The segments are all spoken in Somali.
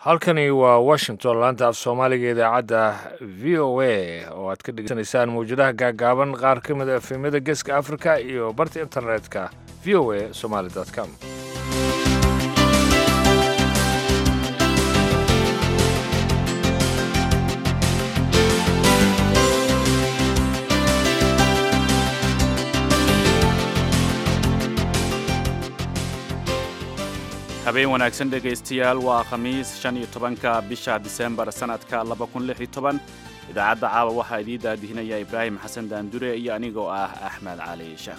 halkani waa washington laanta af soomaaliga idaacadda v o a oo aad ka dhegeysanaysaan mawjadaha gaagaaban qaar ka mid a efemyada geeska africa iyo barta internetka v o a somaly com habeen wanaagsan dhegaystayaal waa khamiis shan iyo tobanka bisha disembar sannadka laba kun lix iyo toban idaacadda caawa waxaa idiin daadihinaya ibraahim xasan daandure iyo anigoo ah axmed cali sheekh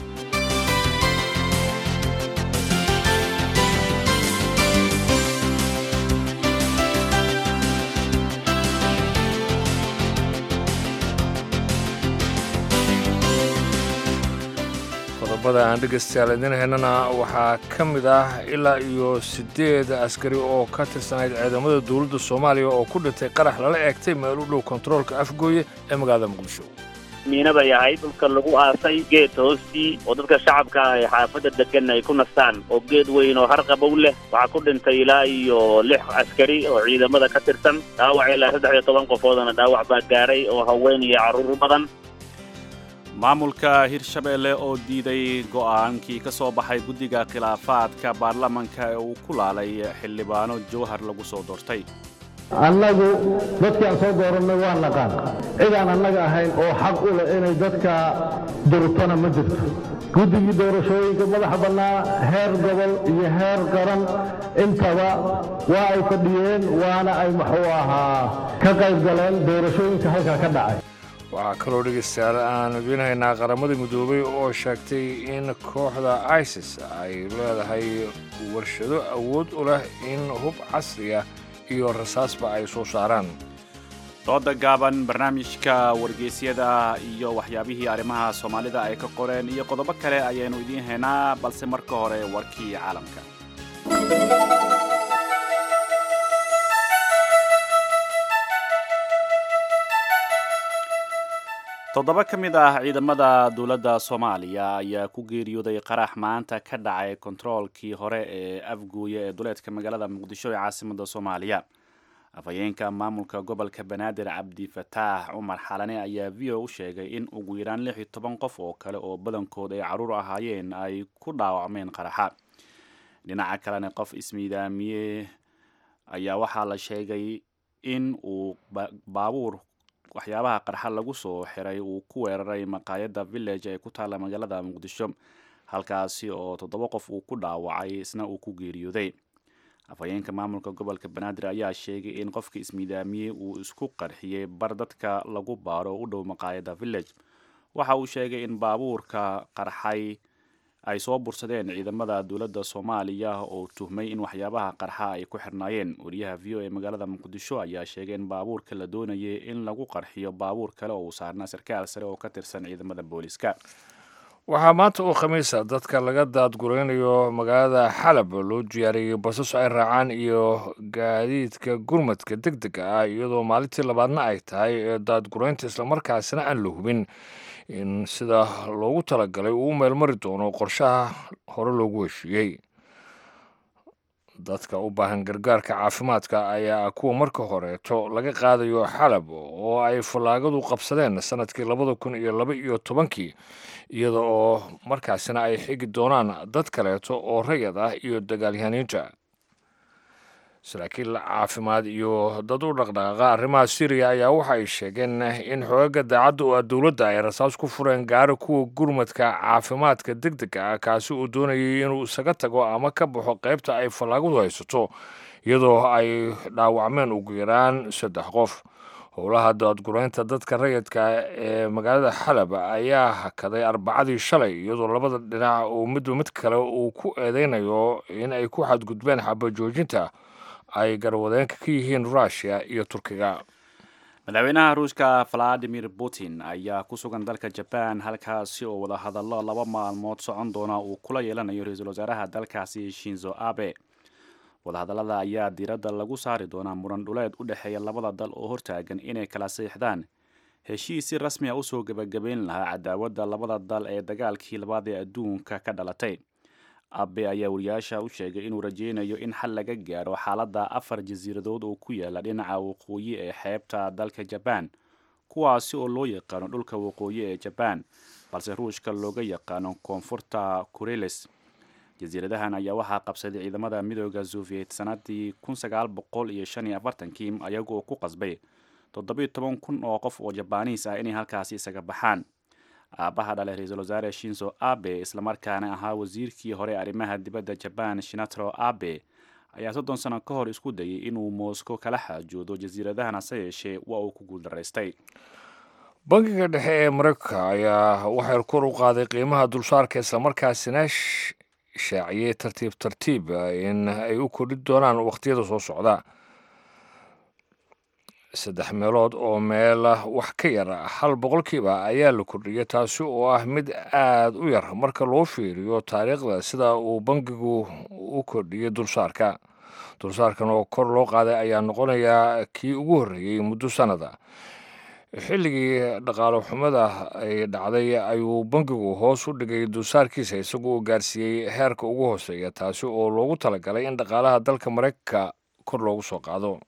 qodobada aan dhegaystayaal idiin haynana waxaa ka mid ah ilaa iyo siddeed askari oo ka tirsanayd ciidamada dowladda soomaaliya oo ku dhintay qarax lala eegtay meel u dhow kontaroolka afgooye ee magaalada muqdisho miina bay ahayd dhulka lagu aasay geed hoostii oo dadka shacabka ah ee xaafadda degan ay ku nastaan oo geed weyn oo harqabow leh waxaa ku dhintay ilaa iyo lix askari oo ciidamada ka tirsan dhaawac ilaa saddex iyo toban qofoodana dhaawac baa gaadhay oo haween iyo carruur badan maamulka hirshabeelle oo diiday go'aankii ka soo baxay guddiga khilaafaadka baarlamanka ee uu ku laalay xildhibaano jowhar lagu soo doortay annagu dadkii aan soo doorannay waa naqaan cid aan annaga ahayn oo xaq u leh inay dadka durtona ma jirto guddigii doorashooyinka madaxa bannaa heer gobol iyo heer qaran intaba waa ay fadhiyeen waana ay muxuu ahaa ka qayb galeen doorashooyinka halkaa ka dhacay waxaa kaloo dhegaystayaal aan idiin haynaa qaramada midoobay oo sheegtay in kooxda isis ay leedahay warshado awood u leh in hub casriya iyo rasaasba ay soo saaraan dooda gaaban barnaamijka wargeysyada iyo waxyaabihii arrimaha soomaalida ay ka qoreen iyo qodobo kale ayaynu idiin haynaa balse marka hore warkii caalamka toddoba ka mid ah ciidamada dowladda soomaaliya ayaa ku geeriyooday qarax maanta ka dhacay kontaroolkii hore ee afguuye ee duleedka magaalada muqdisho ee caasimada soomaaliya afhayeenka maamulka gobolka banaadir cabdifataax cumar xalane ayaa v o u sheegay in ugu yaraan lix iyo toban qof oo kale oo badankood ay carruur ahaayeen ay ku dhaawacmeen qaraxa dhinaca kalena qof ismiidaamiye ayaa waxaa la sheegay in uu baabuur waxyaabaha qarxa lagu soo xiray uu ku weeraray maqaayadda village ee ku taalla magaalada muqdisho halkaasi oo toddoba qof uu ku dhaawacay isna uu ku geeriyooday afhayeenka maamulka gobolka banaadir ayaa sheegay in qofka ismiidaamiyey uu isku qarxiyey bar dadka lagu baaro u dhow maqaayadda village waxa uu sheegay in baabuurka qarxay ay soo bursadeen ciidamada dowladda soomaaliya oo tuhmay in waxyaabaha qarxa ay ku xirnaayeen wariyaha v o ee magaalada muqdisho ayaa sheegay in baabuurka la doonayay in lagu qarxiyo baabuur kale oo uu saarnaa sarkaal sare oo ka tirsan ciidamada booliska waxaa maanta oo khamiisa dadka laga daadguraynayo magaalada xalab loo diyaariyey basas ay raacaan iyo gaadiidka gurmadka deg dega ah iyadoo maalintii labaadna ay tahay ee daadguraynta islamarkaasina aan la hubin in sida loogu talagalay uu u meelmari doono qorshaha hore loogu heshiiyey dadka u baahan gargaarka caafimaadka ayaa kuwa marka horeeto laga qaadayo xalab oo ay fallaagadu qabsadeen sanadkii labada kun iyo laba iyo tobankii iyada oo markaasina ay xigi doonaan dad kaleeto oo rayad ah iyo dagaalyahaniinta saraakiil caafimaad iyo dad u dhaqdhaqaaqa arrimaha syriya ayaa waxa ay sheegeen in xoogaga daacadda oo ah dowladda ay rasaas ku fureen gaari kuwa gurmadka caafimaadka deg dega ah kaasi uu doonayay inuu isaga tago ama ka baxo qaybta ay fallaagadu haysato iyadoo ay dhaawacmeen ugu yaraan saddex qof howlaha daadguraynta dadka rayidka ee magaalada xalab ayaa hakaday arbacadii shalay iyadoo labada dhinac uu midba mid kale uu ku eedeynayo in ay ku xadgudbeen xabajoojinta ay garwadeenka ka yihiin rushia iyo turkiga madaxweynaha ruushka valadimir putin ayaa ku sugan dalka jaban halkaasi oo wadahadallo laba maalmood socon doona uu kula yeelanayo ra-iisul wasaaraha dalkaasi shinzo abe wadahadallada ayaa diiradda lagu saari doonaa muran dhuleed u dhexeeya labada dal oo hortaagan inay kala siixdaan heshiis si rasmi a usoo gebagabeyn lahaa cadaawadda labada dal ee dagaalkii labaad ee adduunka ka dhalatay abe ayaa wariyaasha u sheegay inuu rajeynayo in xal laga gaaro xaaladda afar jasiiradood oo ku yaala dhinaca waqooyi ee xeebta dalka jabaan kuwaasi oo loo yaqaano dhulka waqooyi ee jabaan balse ruushka looga yaqaano koonfurta kureles jasiiradahan ayaa waxaa qabsaday ciidamada midooda soviet sanadii kii ayagoo ku qasbay kun oo qof oo jabaaniis ah inay halkaasi isaga baxaan aabbaha dhale ra-iisul wasaare shinzo abe islamarkaana ahaa wasiirkii hore arrimaha dibadda jabaan shinatro abe ayaa soddon sano ka hor isku dayay inuu moscow kala xaajoodo jasiiradahan hase yeeshee waa uu ku guuldaraystay bangiga dhexe ee maraykanka ayaa waxay kor u qaaday qiimaha dulsaarka islamarkaasina shaaciyey tartiib tartiib in ay u kordhi doonaan wakhtiyada soo socda saddex meelood oo meel wax ka yar hal boqolkiiba ayaa la kordhiyay taasi oo ah mid aada u yar marka loo fiiriyo taariikhda sida uu bangigu u kordhiyey dulsaarka dulsaarkan oo kor loo qaaday ayaa noqonayaa kii ugu horreeyey muddo sannada xilligii dhaqaalo xumada ay dhacday ayuu bangigu hoos u dhigay dulsaarkiisa isagoo gaarsiiyey heerka ugu hooseeya taasi oo loogu talagalay in dhaqaalaha dalka maraykanka kor loogu soo qaado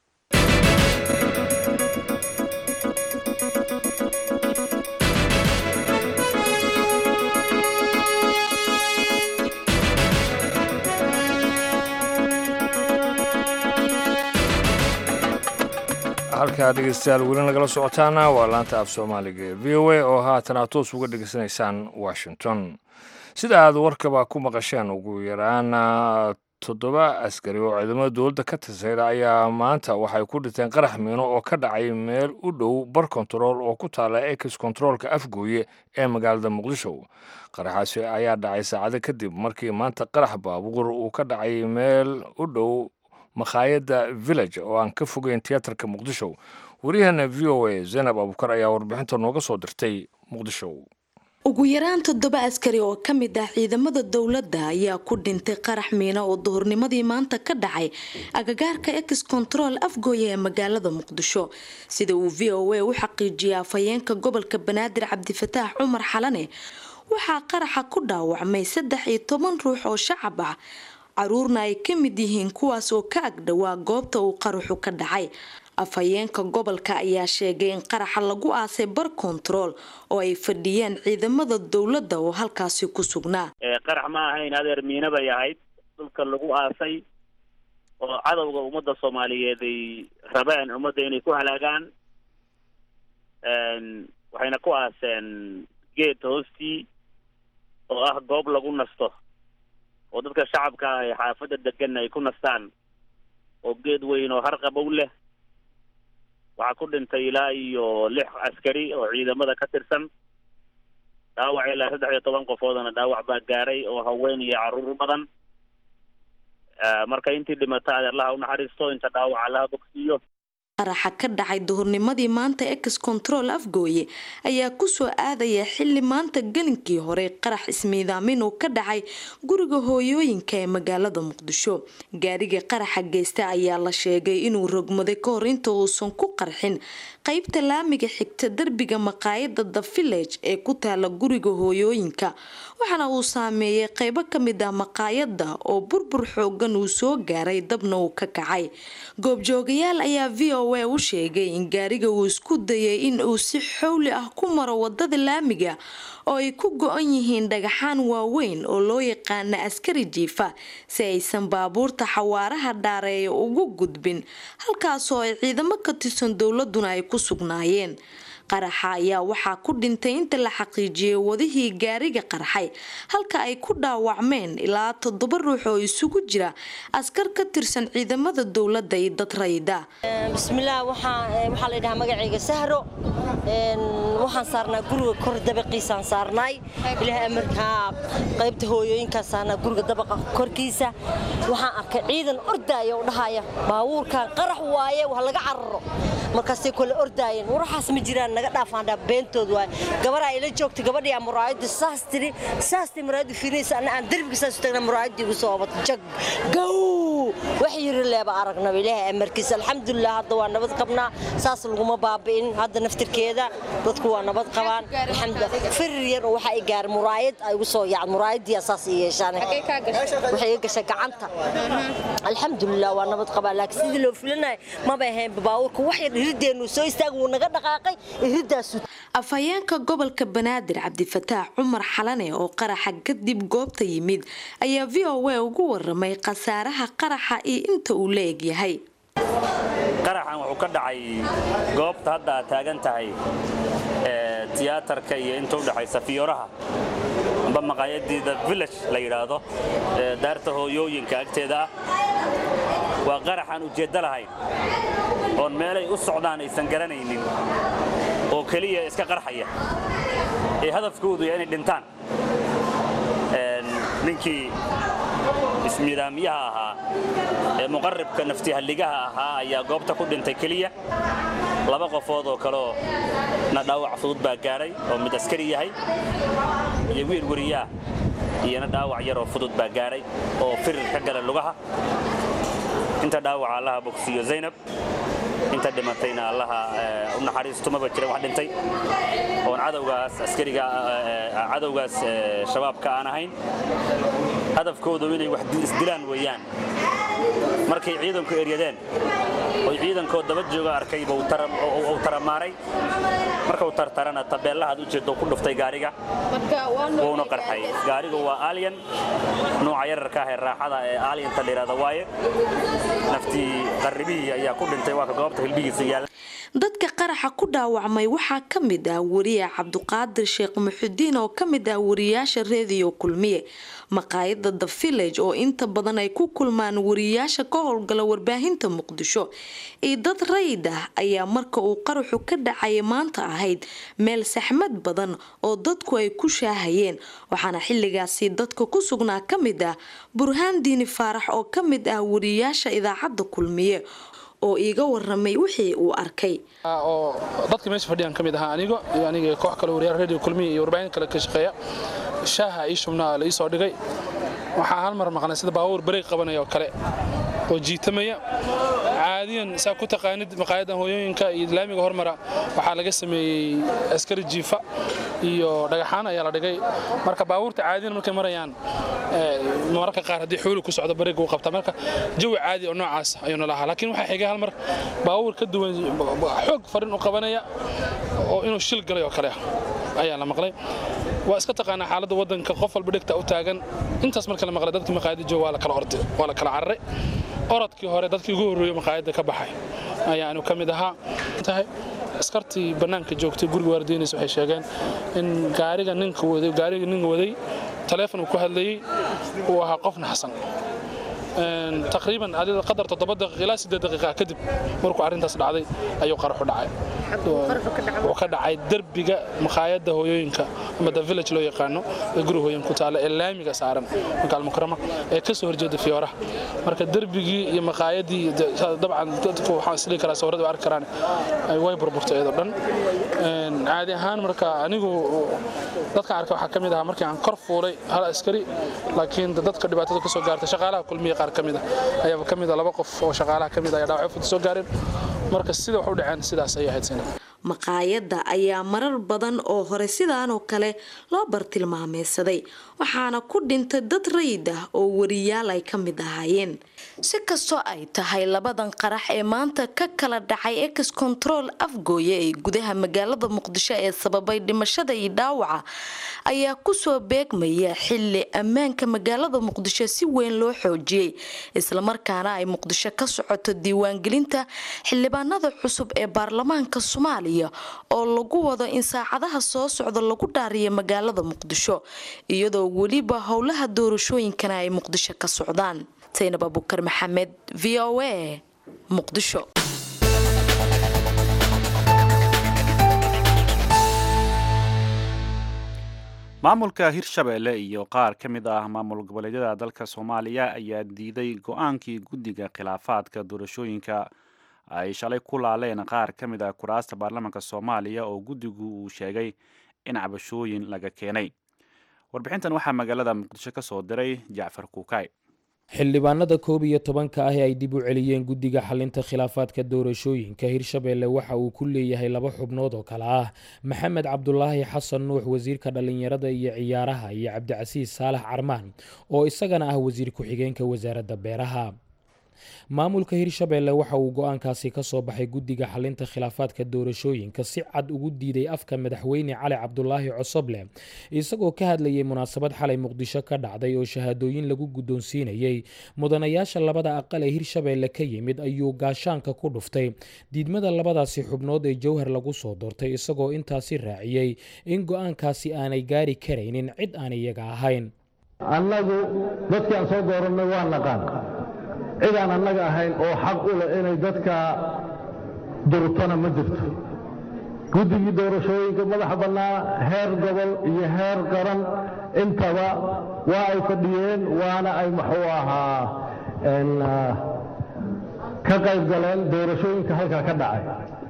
halkaa dhegeystayaal weli nagala socotaana waa laanta af soomaaliga ee v o a oo haatan aad toos uga dhegeysanaysaan washington sida aad warkaba ku maqasheen ugu yaraan toddoba askari oo ciidamada dowladda ka tirsayda ayaa maanta waxay ku dhinteen qarax miino oo ka dhacay meel u dhow bar kontarool oo ku taala ex kontaroolka afgooye ee magaalada muqdisho qaraxaasi ayaa dhacay saacado kadib markii maanta qarax baabuur uu ka dhacay meel u dhow makhaayadda village oo aan ka fogeyn tiyaatarka muqdisho waryaheena v o a zaynab abukar ayaa warbixinta nooga soo dirtay muqdisho ugu yaraan toddoba askari oo ka mid ah ciidamada dowladda ayaa ku dhintay qarax miina oo duhurnimadii maanta ka dhacay agagaarka ex control afgooya ee magaalada muqdisho sida uu v o a u xaqiijiyay afhayeenka gobolka banaadir cabdifataax cumar xalane waxaa qaraxa ku dhaawacmay saddex iyo toban ruux oo shacab ah caruurna ay ka mid yihiin kuwaas oo ka agdhowaa goobta uu qaraxu ka dhacay afhayeenka gobolka ayaa sheegay in qaraxa lagu aasay bar kontarool oo ay fadhiyeen ciidamada dowladda oo halkaasi ku sugnaa qarax ma ahayn adeer miina bay ahayd dhulka lagu aasay oo cadowga ummadda soomaaliyeed ay rabeen ummadda inay ku halaagaan waxayna ku aaseen geed hoostii oo ah goob lagu nasto oo dadka shacabka ah ee xaafadda degan ay ku nastaan oo geed weyn oo harqabow leh waxaa ku dhintay ilaa iyo lix askari oo ciidamada ka tirsan dhaawac ilaa saddex iyo toban qofoodana dhaawac baa gaaray oo haween iyo carruur badan marka intii dhimata adeerlaha unaxariisto inta dhaawac allaha bogsiiyo qaraxa ka dhacay duhurnimadii maanta ex control afgooye ayaa kusoo aadaya xili maanta gelinkii hore qarax ismiidaamin uu ka dhacay guriga hooyooyinka ee magaalada muqdisho gaariga qaraxa geysta ayaa la sheegay inuu rogmaday ka hor inta uusan ku qarxin qeybta laamiga xigta derbiga maqaayada the village ee ku taala guriga hooyooyinka waxaana uu saameeyay qeybo kamid ah maqaayada oo burbur xoogan uu soo gaaray dabna uu ka kacay goobjoogayaal ayaa v o a u sheegay in gaariga uu isku dayay in uu si xowli ah ku maro wadada laamiga oo ay ku go-an yihiin dhagaxaan waaweyn oo loo yaqaana askari jiifa si aysan baabuurta xawaaraha dhaareeya ugu gudbin halkaasoo ay ciidamo ka tirsan dowladuna ay ku sugnaayeen qaraxa ayaa waxaa ku dhintay inta la xaqiijiyay wadihii gaariga qarxay halka ay ku dhaawacmeen ilaa toddoba ruux oo isugu jira askar ka tirsan ciidamada dowladda iyo dad rayida bismillaah waxaa la yidhahaa magacayga sahro waxaan saarnaa guriga kor dabaqiisaan saarnaay ilaah amarkaa qaybta hooyooyinkaa saarnaa guriga dabaqa korkiisa waxaan arkay ciidan ordaaya oo dhahaya baabuurkan qarax waaye wax laga cararo markaasay kole ordaayeen waraxaas ma jiraan naga dhaafaandhaa beentood waay gabaraa ila joogtay gabadhii aan muraayadda saas tiri saastay muraayaddu fiirinaysa anna aan derbiga saas u tagnaa muraayaddii igu soo obatay jag gow wax yiri leeba aragnaba ilaahay amarkiisa alxamdulilah hadda waa nabad qabnaa saas laguma baabi'in hadda naftirkeeda dadku waa nabad qabaan firir yar oo waxa ay gaar muraayad ay ugu soo yaacad muraayadii saas ay yeeshaan waxay iga gashay gacanta alxamdulilah waa nabad qabaa laakiin sidii loo fulinayo maba ahayn baawurku wax yar irideenu soo istaag wuu naga dhaqaaqay iridaasu afhayeenka gobolka banaadir cabdifataax cumar xalane oo qaraxa kadib goobta yimid ayaa v o a ugu waramay khasaaraha qaraxa iyo inta uu la egyahay qaraxan wuxuu ka dhacay goobta hadda aad taagan tahay tiyaatarka iyo inta u dhexaysa fiyooraha amba maqaayadii the village la yidhaahdo daarta hooyooyinka agteeda ah waa qaraxaan ujeeddo lahayn oon meelay u socdaan aysan garanaynin oo keliya iska qarxaya ee hadafkoodu inay dhintaan ninkii ismiidaamiyaha ahaa ee muqaribka naftihalligaha ahaa ayaa goobta ku dhintay keliya laba qofood oo kaleoo na dhaawac fudud baa gaadhay oo mid askari yahay iyo wiil weriyaah iyona dhaawac yaroo fudud baa gaadhay oo firir ka gala lugaha inta dhaawaca allaha bogsiiyo zaynab inta dhimatayna allaha u naxariistumaba jira wax dhintay oon cadowgaas askariga cadowgaas shabaabka aan ahayn hadafkoodu inay wax isdilaan weeyaan markay ciidanku eryadeen oy ciidankoo daba jooga arkayba uu taramaaray markau tartarana tabeellahaad u jeedo ku dhuftay gaariga wuuna qarxay gaarigu waa alyan nuuca yararka ah ee raaxada ee alyanta layidhahda waaye naftii qarribihii ayaa ku dhintay waa ka goobta hilbigiisa yaalla dadka qaraxa ku dhaawacmay waxaa ka mid ah wariye cabduqaadir sheekh muxudiin oo ka mid ah wariyaasha reediyo kulmiye maqaayada the village oo inta badan ay ku kulmaan wariyaasha ka howlgala warbaahinta muqdisho iyo dad rayid ah ayaa marka uu qaraxu ka dhacaya maanta ahayd meel saxmad badan oo dadku ay ku shaahayeen waxaana xilligaasi dadka ku sugnaa ka mid ah burhaan diini faarax oo ka mid ah wariyaasha idaacadda kulmiye oo iiga waramay wixii uu arkay oo dadka meesha fadhiyaan ka mid ahaa anigo iyo aniga koox kale wariyaal radio kulmiya iyo warbaahin kale ka shaqeeya shaaha ii shubnaa la ii soo dhigay waxaa hal mar maqnay sida baabuur bareeg qabanaya oo kale oo jiitamaya caadiyan saa ku taqaanid maqaayadan hooyooyinka iyo islaamiga hormara waxaa laga sameeyey askari jiifa iyo dhagaxaan ayaa la dhigay marka baabuurta caadiyan markay marayaan mararka qaar haddii xuuli ku socdo bareeg uu qabtaa marka jawi caadi oo noocaas ayuuna lahaa laakiin waxaa xigay hal mar baabuur ka duwan xoog farin u qabanaya oo inuu shil galay oo kale ah ayaa la maqlay waa iska taqaanaa xaaladda waddanka qof walba dhegta u taagan intaas marka la maqlay dadkii maqaayadda jooga waa la kala orday waa la kala cararay orodkii hore dadkii ugu horreeyey maqaayadda ka baxay ayaanu ka mid ahaa tahay askartii bannaanka joogtay guriga waardiinaysa waxay sheegeen in gaariga ninka waday gaariga ninka waday taleefon uu ku hadlayey uu ahaa qof naxsan taqriiban qadar toddoba daqiiq ilaa siddeed daqiiqa kadib markuu arrintaas dhacday ayuu qaraxu dhacay wuxuu ka dhacay derbiga maqaayadda hooyooyinka ama the village loo yaqaano ee guri hooyin ku taalla ee laamiga saaran makaal mukarama ee ka soo horjeeda fiyooraha marka derbigii iyo maqaayadii dabcan dadku waxaan isdhihi karaa sawirada arki karaan way burburtay iyadoo dhan caadi ahaan marka anigu dadkan arkay waxaa ka mid ahaa markii aan kor fuulay hal askari laakiin dadka dhibaatada ka soo gaartay shaqaalaha kulmiya qaar ka mid ah ayaaba ka mid ah laba qof oo shaqaalaha ka mid ah ayaa dhaawacyo fudud soo gaareen marka sida wax u dhaceen sidaas ayay ahayd sinad maqaayadda ayaa marar badan oo hore sidaanoo kale loo bartilmaameysaday waxaana ku dhintay dad rayid ah oo wariyaal ay ka mid ahaayeen si kastoo ay tahay labadan qarax ee maanta ka kala dhacay ex control afgooye ee gudaha magaalada muqdisho ee sababay dhimashada iyo dhaawaca ayaa kusoo beegmaya xili ammaanka magaalada muqdisho si weyn loo xoojiyey islamarkaana ay muqdisho ka socoto diiwaangelinta xildhibaanada cusub ee baarlamaanka soomaaliya oo lagu wado in saacadaha soo socda lagu dhaariyo magaalada muqdisho iyadoo weliba howlaha doorashooyinkana ay muqdisho ka socdaan saynab abukar maxamed v o a muqdisho maamulka hirshabeelle iyo qaar ka mid ah maamul goboleedyada dalka soomaaliya ayaa diiday go-aankii guddiga khilaafaadka doorashooyinka ay shalay ku laaleen qaar ka mid ah kuraasta baarlamaanka soomaaliya oo guddigu uu sheegay in cabashooyin laga keenay warbixintan waxaa magaalada muqdisho ka soo diray jacfar kuukay xildhibaanada koob iyo tobanka ah ee ay dib u celiyeen guddiga xalinta khilaafaadka doorashooyinka hirshabeelle waxa uu ku leeyahay laba xubnood oo kale ah maxamed cabdulaahi xasan nuux wasiirka dhallinyarada iyo ciyaaraha iyo cabdicasiis saalax carmaan oo isagana ah wasiir ku-xigeenka wasaaradda beeraha maamulka hirshabeelle waxa uu go-aankaasi ka soo baxay guddiga xalinta khilaafaadka doorashooyinka si cad ugu diiday afka madaxweyne cali cabdulaahi cosoble isagoo ka hadlayay munaasabad xalay muqdisho ka dhacday oo shahaadooyin lagu guddoonsiinayey mudanayaasha labada aqal ee hirshabeelle ka yimid ayuu gaashaanka ku dhuftay diidmada labadaasi xubnood ee jowhar lagu soo doortay isagoo intaasi raaciyey in go-aankaasi aanay gaari karaynin cid aan iyaga ahayn annagu dadkii aan soo doorannay waa naqaan cid aan annaga ahayn oo xaq u leh inay dadka durtona ma jirto guddigii doorashooyinka madaxa bannaa heer gobol iyo heer qaran intaba waa ay fadhiyeen waana ay muxuu ahaa ka qayb galeen doorashooyinka halkaa ka dhacay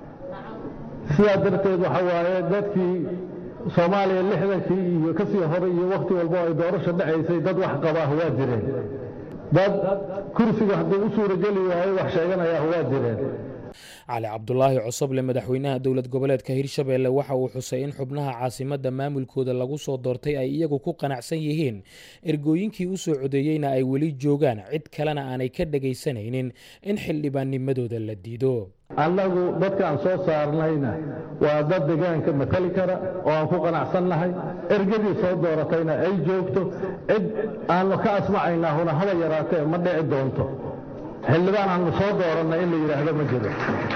sidaa darteed waxa waaye dadkii soomaaliya lixdankii iyo ka sii hore iyo wakhti walbo ay doorasho dhacaysay dad wax qabaah waa jireen dad kursiga hadduu u suurageli waayo wax sheeganayaah waa jireen cali cabdulaahi cosoble madaxweynaha dowlad goboleedka hirshabeelle waxa uu xusay in xubnaha caasimadda maamulkooda lagu soo doortay ay iyagu ku qanacsan yihiin ergooyinkii u soo codeeyeyna ay weli joogaan cid kalena aanay ka dhagaysanaynin in xildhibaannimadooda la diido annagu dadka aan soo saarnayna waa dad deegaanka matali kara oo aan ku qanacsannahay ergadii soo dooratayna ay joogto cid aanu ka asmacaynaa huna haba yaraatee ma dhici doonto xildhibaan aanu soo doorannay in la yidhaahdo ma jiro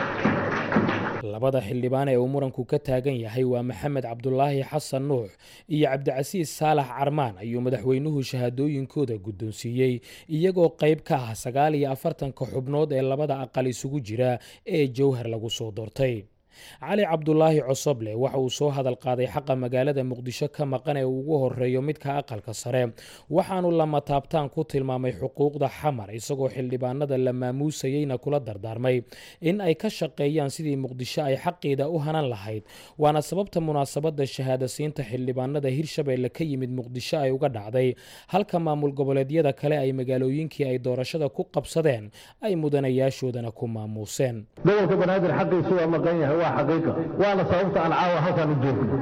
labada xildhibaan ee uu muranku ka taagan yahay waa maxamed cabdulaahi xasan nuux iyo cabdicasiis saalax carmaan ayuu madaxweynuhu shahaadooyinkooda guddoonsiiyey iyagoo qayb ka ah sagaal iyo afartanka xubnood ee labada aqal isugu jira ee jowhar lagu soo doortay cali cabdulaahi cosoble waxa uu soo hadal qaaday xaqa magaalada muqdisho ka maqan ee uu ugu horeeyo midka aqalka sare waxaanu lama taabtaan ku tilmaamay xuquuqda xamar isagoo xildhibaanada la maamuusayeyna kula dardaarmay in ay ka shaqeeyaan sidii muqdisho ay xaqiida u hanan lahayd waana sababta munaasabada shahaadasiinta xildhibaanada hirshabeelle ka yimid muqdisho ay uga dhacday halka maamul goboleedyada kale ay magaalooyinkii ay doorashada ku qabsadeen ay mudanayaashoodana ku maamuuseen gobolka banaadir xaqiisu waa maqan yahay waa xaqiiqa waana sababta aan caawa halkaan u joogno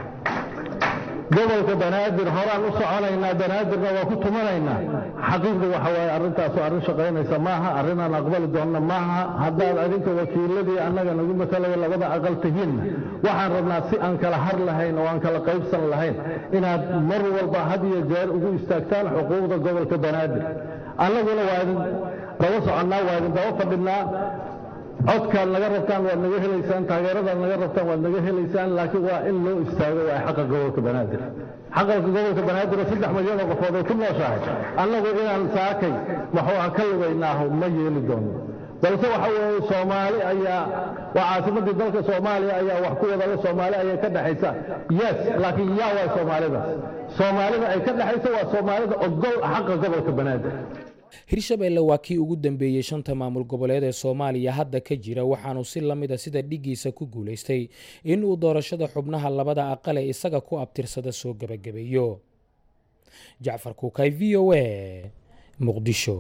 gobolka banaadir horaan u soconaynaa banaadirna waa ku tumanaynaa xaqiiqda waxa waaye arrintaasu arrin shaqaynaysa maaha arrin aan aqbali doonna maaha haddaad adinka wakiiladii annaga nagu matalaya labada aqal tihiinna waxaan rabnaa si aan kala har lahayn oo aan kala qaybsan lahayn inaad mar walba had iyo jeer ugu istaagtaan xuquuqda gobolka banaadir annaguna waa idin daba soconnaa waa idin daba fadhinaa codkaad naga rabtaan waad naga helaysaan taageeradaad naga rabtaan waad naga helaysaan laakiin waa in loo istaago waa xaqa gobolka banaadir xaqalka gobolka banaadir oo saddex milyan oo qofood ay ku nooshahay annagu inaan saakay maxuu aha ka lugaynaaho ma yeeli doono balse waxa weeye soomaali ayaa waa caasimadii dalka soomaaliya ayaa wax ku wadale soomaali ayay ka dhexaysa yes laakiin yaa waa soomaalidaas soomaalida ay ka dhexaysa waa soomaalida ogol xaqa gobolka banaadir hirshabeelle waa kii ugu dambeeyey shanta maamul goboleed ee soomaaliya hadda ka jira waxaanu si la mid a sida dhigiisa ku guulaystay in uu doorashada xubnaha labada aqal ee isaga ku abtirsada soo gebagabeeyo jacfar kuukay v o a muqdisho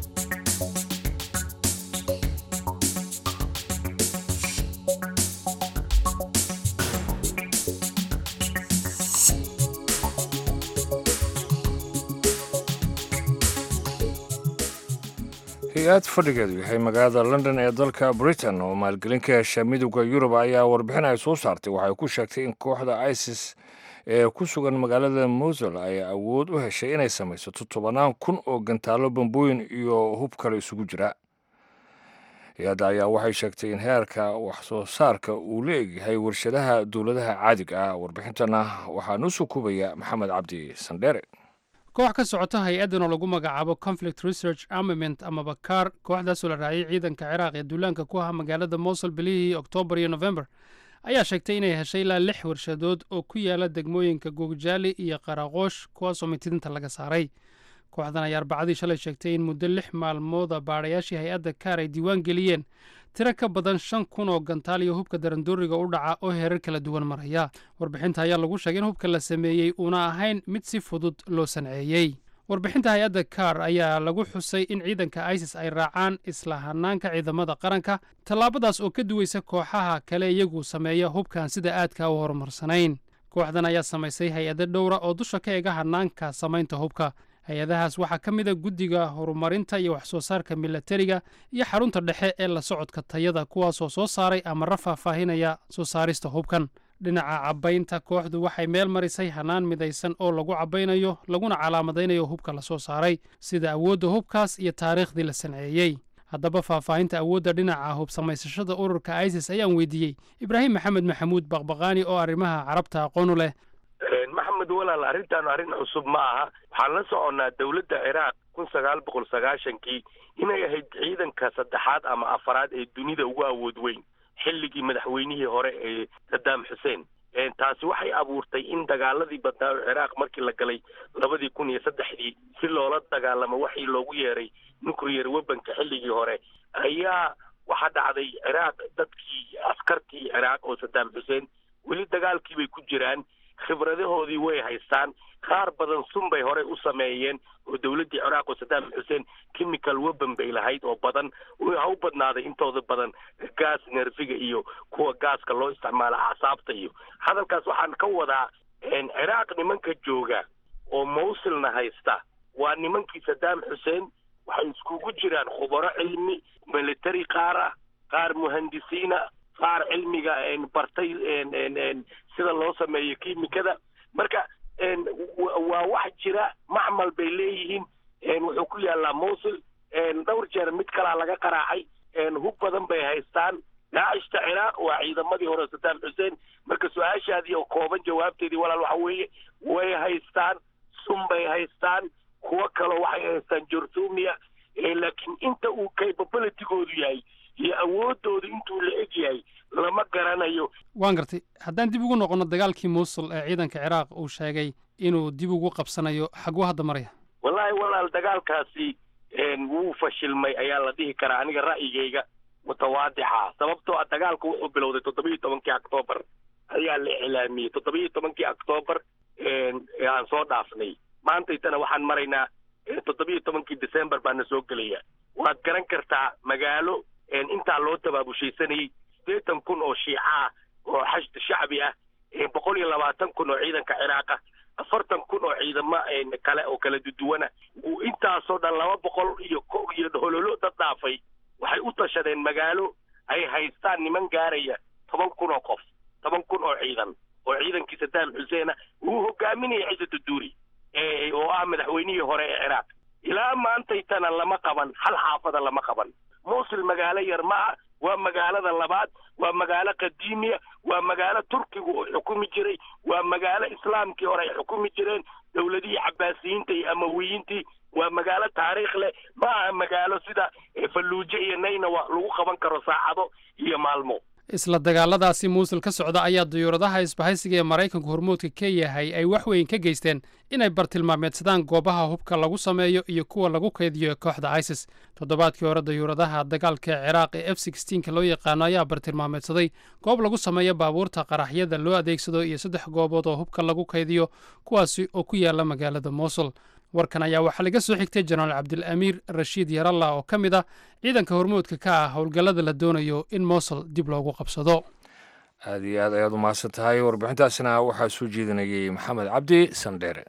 hay-ad fadhigeedu yahay magaalada london ee dalka britain oo maalgelin ka hesha midowda yurub ayaa warbixin ay soo saartay waxay ku sheegtay in kooxda isis ee ku sugan magaalada mosul ay awood u heshay inay samaysato tobannaan kun oo gantaalo bambooyin iyo hub kale isugu jira hay-adda ayaa waxay sheegtay in heerka wax soo saarka uu la egyahay warshadaha dowladaha caadiga ah warbixintana waxaa noo soo kubaya maxamed cabdi sandheere koox ka socota hay-addan oo lagu magacaabo conflict research armament amaba kaar kooxdaasoo la raaciyay ciidanka ciraaq ee duulaanka ku ahaa magaalada mosul bilihii oktoobar iyo nofembar ayaa sheegtay inay heshay ilaa lix warshadood oo ku yaala degmooyinka googjaali iyo qaraqoosh kuwaasoo mitidinta laga saaray kooxdan ayaa arbacadii shalay sheegtay in muddo lix maalmooda baadhayaashii hay-adda kaar ay diiwaan geliyeen tiro ka badan shan kun oo gantaal iyo hubka darandooriga u dhaca oo heerar kala duwan maraya warbixinta ayaa lagu sheegay in hubka la sameeyey uuna ahayn mid si fudud loo sanceeyey warbixinta hay-adda kaar ayaa lagu xusay in ciidanka isis ay raacaan isla hanaanka ciidamada qaranka tallaabadaas oo ka duwaysa kooxaha kale iyagu sameeya hubkan sida aadka u horumarsanayn kooxdan ayaa samaysay hay-ado dhowra oo dusha ka ega hanaanka samaynta hubka hay-adahaas waxaa ka mid a guddiga horumarinta iyo wax soo saarka milatariga iyo xarunta dhexe ee la socodka tayada kuwaasoo soo saaray amara faahfaahinaya soo saarista hubkan dhinaca cabbaynta kooxdu waxay meel marisay hanaan midaysan oo lagu cabbaynayo laguna calaamadaynayo hubka la soo saaray sida awoodda hubkaas iyo taariikhdii la sanceeyey haddaba faahfaahinta awoodda dhinaca hub samaysashada ururka isis ayaan weydiiyey ibraahim maxamed maxamuud baqbaqaani oo arrimaha carabta aqoonu leh maxamed walaal arrintaanu arrin cusub ma aha waxaan la soconnaa dowladda ciraaq kun sagaal boqol sagaashankii inay ahayd ciidanka saddexaad ama afaraad ee dunida ugu awood weyn xilligii madaxweynihii hore ee sadaam xuseen taasi waxay abuurtay in dagaaladii badnaa oo ciraaq markii la galay labadii kun iyo saddexdii si loola dagaalamo waxii loogu yeeray nuclear webanka xilligii hore ayaa waxaa dhacday ciraaq dadkii askartii ciraaq oo sadaam xuseen weli dagaalkii bay ku jiraan khibradahoodii way haystaan qaar badan sun bay horey u sameeyeen oo dowladdii ciraaq oo sadaam xuseen chemical weban bay lahayd oo badan ha u badnaaday intooda badan gaas nerfiga iyo kuwa gaaska loo isticmaalo acsaabta iyo hadalkaas waxaan ka wadaa ciraaq nimanka jooga oo mawsilna haysta waa nimankii sadaam xuseen waxay iskugu jiraan khubaro cilmi military qaar ah qaar muhandisiina qaar cilmiga bartay sida loo sameeyo kiimikada marka waa wax jira macmal bay leeyihiin wuxuu ku yaalaa mawsil dhowr jeer mid kalaa laga qaraacay hub badan bay haystaan daacishta ciraaq waa ciidamadii hore sadaam xuseen marka su-aashaadii oo kooban jawaabteedii walaal waxa weeye way haystaan sun bay haystaan kuwo kaloo waxay haystaan jorthumia laakiin inta uu capabilitygoodu yahay iyo awoodoodu intuu la eg yahay lama garanayo waan gartay haddaan dib ugu noqonno dagaalkii muusul ee ciidanka ciraaq uu sheegay inuu dib ugu qabsanayo xaguu hadda maraya wallaahi walaal dagaalkaasi wuu fashilmay ayaa la dhihi karaa aniga ra'yigayga mutawaadixa sababtoo ah dagaalku wuxuu bilowday toddobiyo tobankii octoobar ayaa la iclaamiyey toddobiyo tobankii octoobar aan soo dhaafnay maantaytana waxaan maraynaa toddobiyo tobankii december baana soo gelaya waad garan kartaa magaalo intaa loo tabaabushaysanayey siddeetan kun oo shiica ah oo xashd shacbi ah boqol iyo labaatan kun oo ciidanka ciraaq ah afartan kun oo ciidamo kale oo kala duduwana intaasoo dhan laba boqol iyo iyo hololo dad dhaafay waxay u tashadeen magaalo ay haystaan niman gaaraya toban kun oo qof toban kun oo ciidan oo ciidankii sadaam xuseena uu hogaaminaya ciise duduuri oo ah madaxweynihii hore ee ciraaq ilaa maantaytana lama qaban hal xaafada lama qaban muusil magaalo yar ma ah waa magaalada labaad waa magaalo qadiimiya waa magaalo turkigu uu xukumi jiray waa magaalo islaamkii hore ay xukumi jireen dowladihii cabaasiyiinta iyo amawiyiintii waa magaalo taariikh leh ma aha magaalo sida falluujo iyo naynawa lagu qaban karo saacado iyo maalmo isla dagaaladaasi muusul ka socda ayaa dayuuradaha isbahaysiga ee maraykanku hormoodka ka yahay ay wax weyn ka geysteen inay bartilmaameedsadaan goobaha hubka lagu sameeyo iyo kuwa lagu kaydiyo kooxda isis toddobaadkii hore dayuuradaha dagaalka ee ciraaq ee f sixteenka loo yaqaano ayaa bartilmaameedsaday goob lagu sameeyo baabuurta qaraxyada loo adeegsado iyo saddex goobood oo hubka lagu kaydiyo kuwaasi oo ku yaala magaalada muusul warkan ayaa waxaa laga soo xigtay jenaraal cabdilamiir rashiid yaralla oo ka mid ah ciidanka hormoodka ka ah howlgallada la doonayo in mosul dib loogu qabsado aada iyo aad ayaad u mahadsan tahay warbixintaasina waxaa soo jeedinayay maxamed cabdi sandheere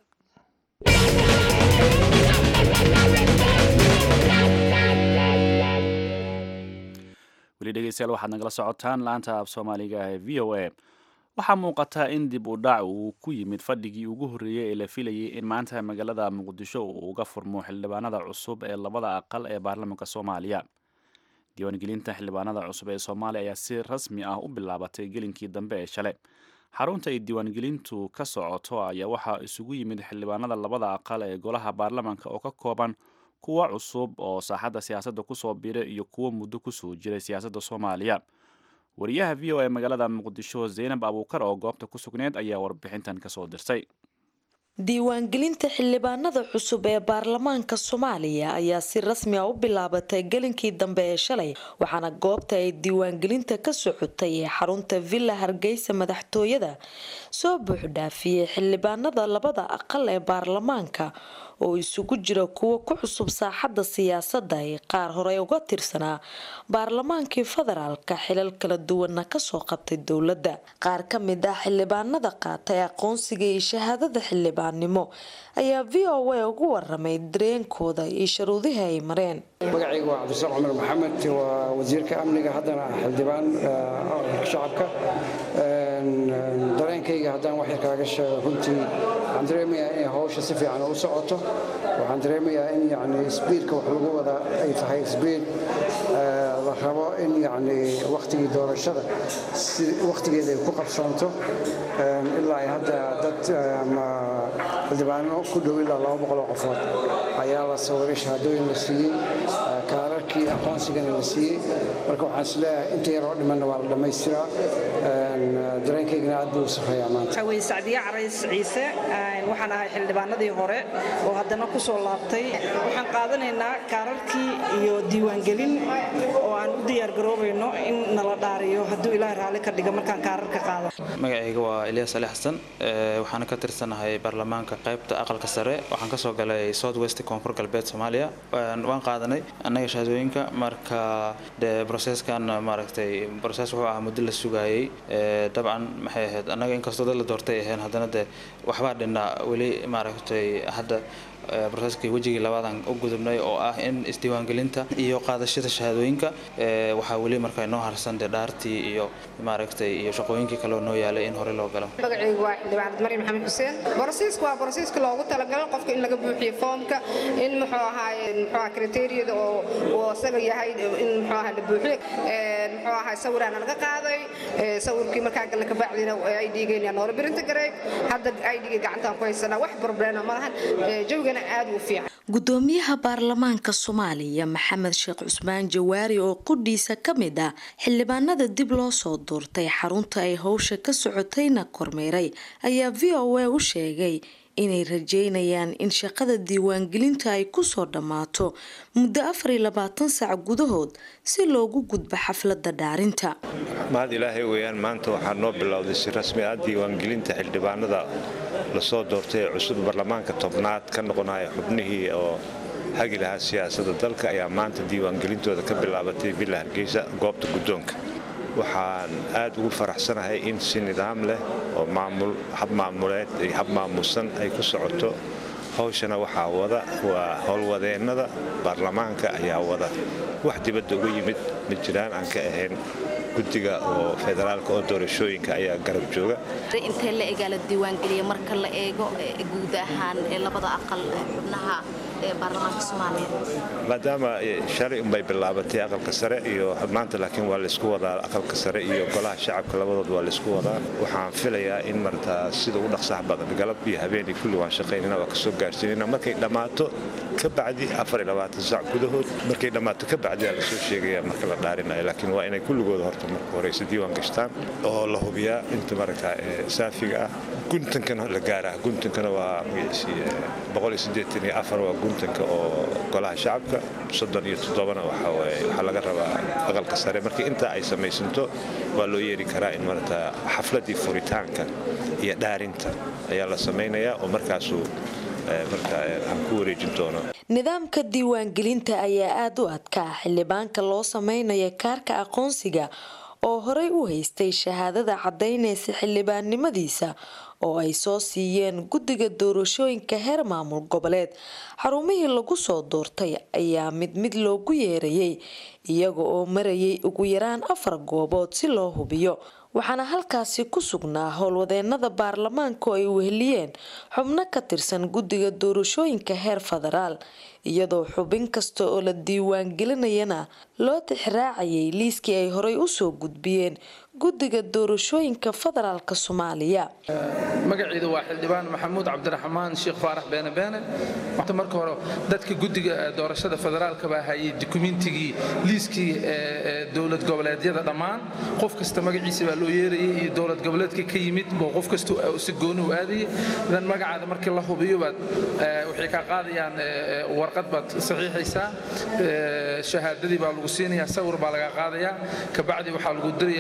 weli dhegeystayaal waxaad nagala socotaan laanta af soomaaliga ee v o a waxaa muuqata in dib u dhac uu ku yimid fadhigii ugu horreeyey ee la filayay in maanta magaalada muqdisho uu uga furmo xildhibaanada cusub ee labada aqal ee baarlamaanka soomaaliya diiwaangelinta xildhibaanada cusub ee soomaaliya ayaa si rasmi ah u bilaabatay gelinkii dambe ee shalay xarunta ay diiwaangelintu ka socoto ayaa waxaa isugu yimid xildhibaanada labada aqal ee golaha baarlamaanka oo ka kooban kuwa cusub oo saaxadda siyaasadda kusoo biray iyo kuwo muddo kusoo jiray siyaasadda soomaaliya wariyaha v o e magaalada muqdisho zaynab abuukar oo goobta ku sugneed ayaa warbixintan kasoo dirtay diiwaangelinta xildhibaanada cusub ee baarlamaanka soomaaliya ayaa si rasmi a u bilaabatay gelinkii dambe ee shalay waxaana goobta ay diiwaangelinta ka socotay ee xarunta villa hargeysa madaxtooyada soo buuxdhaafiyey xildhibaanada labada aqal ee baarlamaanka oo isugu jira kuwo ku cusub saaxadda siyaasadda ee qaar horey uga tirsanaa baarlamaankii federaalka xilal kala duwanna kasoo qabtay dowladda qaar ka mid ah xildhibaanada qaatay aqoonsiga iyo shahaadada xildhibaannimo ayaa v o a ugu waramay dareenkooda iyo sharuudihii ay mareen magacaygu waa cabdisaaq cumar maxamed waa wasiirka amniga haddana ah xildhibaan shacabka dareenkayga haddaan wax yar kaaga sheego runtii waxaan dareemayaa inay hawsha si fiican u socoto waxaan dareemayaa in yani sbiidka wax lagu wada ay tahay sbiid la rabo in yani wakhtigii doorashada si wakhtigeeda ay ku qabsoonto ilaa ay hadda dad xildhibaano ku dhow ilaa laba boqoloo qofood ayaa la sawiray shahaadooyin la siiyey kaararkii aqoonsigana la siiyey marka waxaan isleeyahay inta yaroo dhimanna waa la dhammaystiraa dareenkaygana aad buu u safrayaa maanta waxaa weye sacdiye carays ciise waxaan ahay xildhibaanadii hore oo haddana ku soo laabtay waxaan qaadanaynaa kaararkii iyo diiwaangelin oo aan u diyaargaroobayno in nala dhaariyo hadduu ilaahay raalli ka dhiga markaan kaararka qaado magacayga waa elias ali xasan waxaana ka tirsanahay baarlamaanka qaybta aqalka sare waxaan ka soo galay south west koonfur galbeed soomaaliya waan qaadanay annaga shahaadooyinka marka de broseskan maaragtay broses wuxuu ahaa muddo la sugayay dabcan maxay ahayd annaga inkastoo dad la doortay ahayn haddana de waxbaa dhinnaa weli maaragtay hadda broseskii wejigii labaadan u gudubnay oo ah in isdiiwaangelinta iyo qaadashada shahaadooyinka waxaa weli marka noo harsan dee dhaartii iyo maaragtay iyo shaqooyinkii kale oo noo yaalay in hore loo galo magacaygu waa xildhibaanad maryam maxamed xuseen borosiiska waa borosiiska loogu talagalo qofka in laga buuxiyo foomka in muxuu ahaaye muxuu aha kriteeriyada oo uu asaga yahay in muxuu aha la buuxiyo muxuu ahaa sawiraana laga qaaday sawirkii markaa galla kabacdina idgeena noola birinta gareey hadda idga gacantaan ku haysanaa wax problema ma lahan jawiga gudoomiyaha baarlamaanka soomaaliya maxamed sheekh cusmaan jawaari oo qudhiisa ka mid ah xildhibaanada dib loo soo doortay xarunta ay howsha ka socotayna kormeeray ayaa v o a u sheegay inay rajeynayaan in shaqada diiwaangelinta ay kusoo dhammaato muddo afar iyo labaatan saac gudahood si loogu gudbo xafladda dhaarinta mahad ilaahay weeyaan maanta waxaa noo bilowday si rasmi ah diiwaangelinta xildhibaanada lasoo doortay ee cusub baarlamaanka tobnaad ka noqonaya xubnihii oo hagi lahaa siyaasadda dalka ayaa maanta diiwaangelintooda ka bilaabatay villa hargeysa goobta guddoonka waxaan aad ugu faraxsanahay in si nidaam leh oo maamul hab maamuleed iyo hab maamuusan ay ku socoto hawshana waxaa wada waa howlwadeennada baarlamaanka ayaa wada wax dibadda uga yimid ma jiraan aan ka ahayn guddiga oo federaalka oo doorashooyinka ayaa garab jooga intee la egaa la diiwaangeliya marka la eego guud ahaan labada aqal xubnaha ee baarlamaanka soomaaliya maadaama shalay unbay bilaabatay aqalka sare iyo maanta laakiin waa laysku wadaa aqalka sare iyo golaha shacabka labadood waa laysku wadaa waxaan filayaa in martaa sida ugu dhaqsaha badan galab iyo habeenii kulli waan shaqaynana waa kasoo gaarsiinayna markay dhammaato ka bacdi saac gudahood markay dhammaato ka bacdi aa lasoo sheegaya marka la dhaarinayo laakiin waa inay kulligooda horta marka horeyse diiwaan gashtaan oo la hubiyaa inta maragtaa saafiga ah guntankana la gaaraa guntankana waa waa guntanka oo golaha shacabka soddon iyo toddobana waxaa laga rabaa aqalka sare marka intaa ay samaysanto waa loo yeeri karaa in marata xafladii furitaanka iyo dhaarinta ayaa la samaynayaa oo markaasuu marka aan ku wareejin doono nidaamka diiwaangelinta ayaa aada u adkaa xildhibaanka loo sameynaya kaarka aqoonsiga oo horey u haystay shahaadada caddaynaysa xildhibaannimadiisa oo ay soo siiyeen guddiga doorashooyinka heer maamul goboleed xarumihii lagu soo doortay ayaa mid mid loogu yeerayay iyaga oo marayay ugu yaraan afar goobood si loo hubiyo waxaana halkaasi ku sugnaa howlwadeenada baarlamaanka oo ay weheliyeen xubno ka tirsan guddiga doorashooyinka heer federaal iyadoo xubin kasta oo la diiwaangelinayana loo tixraacayay liiskii ay horey usoo gudbiyeen guddiga doorashooyinka federaalk soomaaliya magaciidu waa xildhibaan maxamuud cabdiraxmaan sheekh faarax beene beene marka hore dadka guddiga doorashada federaalka baa hayay dukumentigii liiskii dowlad goboleedyada dhammaan qof kasta magaciisa baa loo yeerayay iyo dowlad goboleedka ka yimid boo qof kasta si gooni u aadayay idan magacaada markii la hubiyo baad waxay kaa qaadayaan warqad baad saxiixaysaa shahaadadii baa lagu siinayaa sawir baa laga qaadayaa kabacdi waxaa lagu dirayaa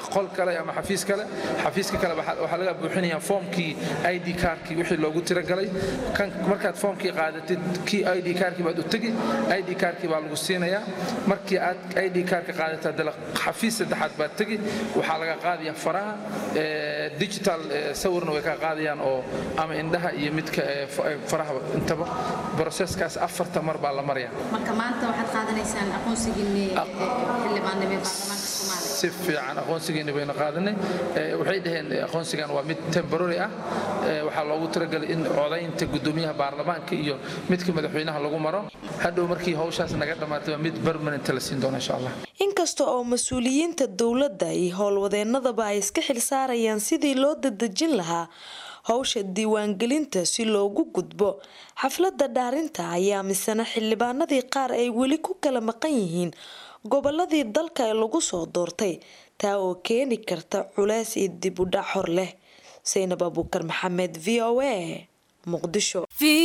qol kale ama xafiis kale xafiiska kale waxaa laga buuxinayaa foomkii id kaarkii wixii loogu tiragalay markaad foomkii qaadatid kii id kaarkii baad u tegi id kaarkii baa lagu siinayaa markii aad id kaarka qaadatid haddana xafiis saddexaad baad tegi waxaa laga qaadayaa faraha digital sawirna way ka qaadayaan oo ama indhaha iyo midka faraha intaba broseskaas afarta mar baa la maraya marka maanta waxaad qaadanaysaan aqoonsigiinni xildhibaannimo ee baarlamaanka soomaaliya si fiican aqoonsigeena bayna qaadanay waxay dhaheen aqoonsigan waa mid temporary ah waxaa loogu talagalay in codaynta gudoomiyaha baarlamaanka iyo midka madaxweynaha lagu maro hadhow markii hawshaas naga dhammaatay waa mid permanent la siin doona insha allah inkasta oo mas-uuliyiinta dowladda iyo howlwadeennadaba ay iska xilsaarayaan sidii loo dadejin lahaa howsha diiwaangelinta si loogu gudbo xafladda dhaarinta ayaa misena xildhibaanadii qaar ay weli ku kala maqan yihiin goboladii dalka ee lagu soo doortay taa oo keeni karta culeys iyo dib u dhac hor leh saynab abuukar maxamed v o a muqdisho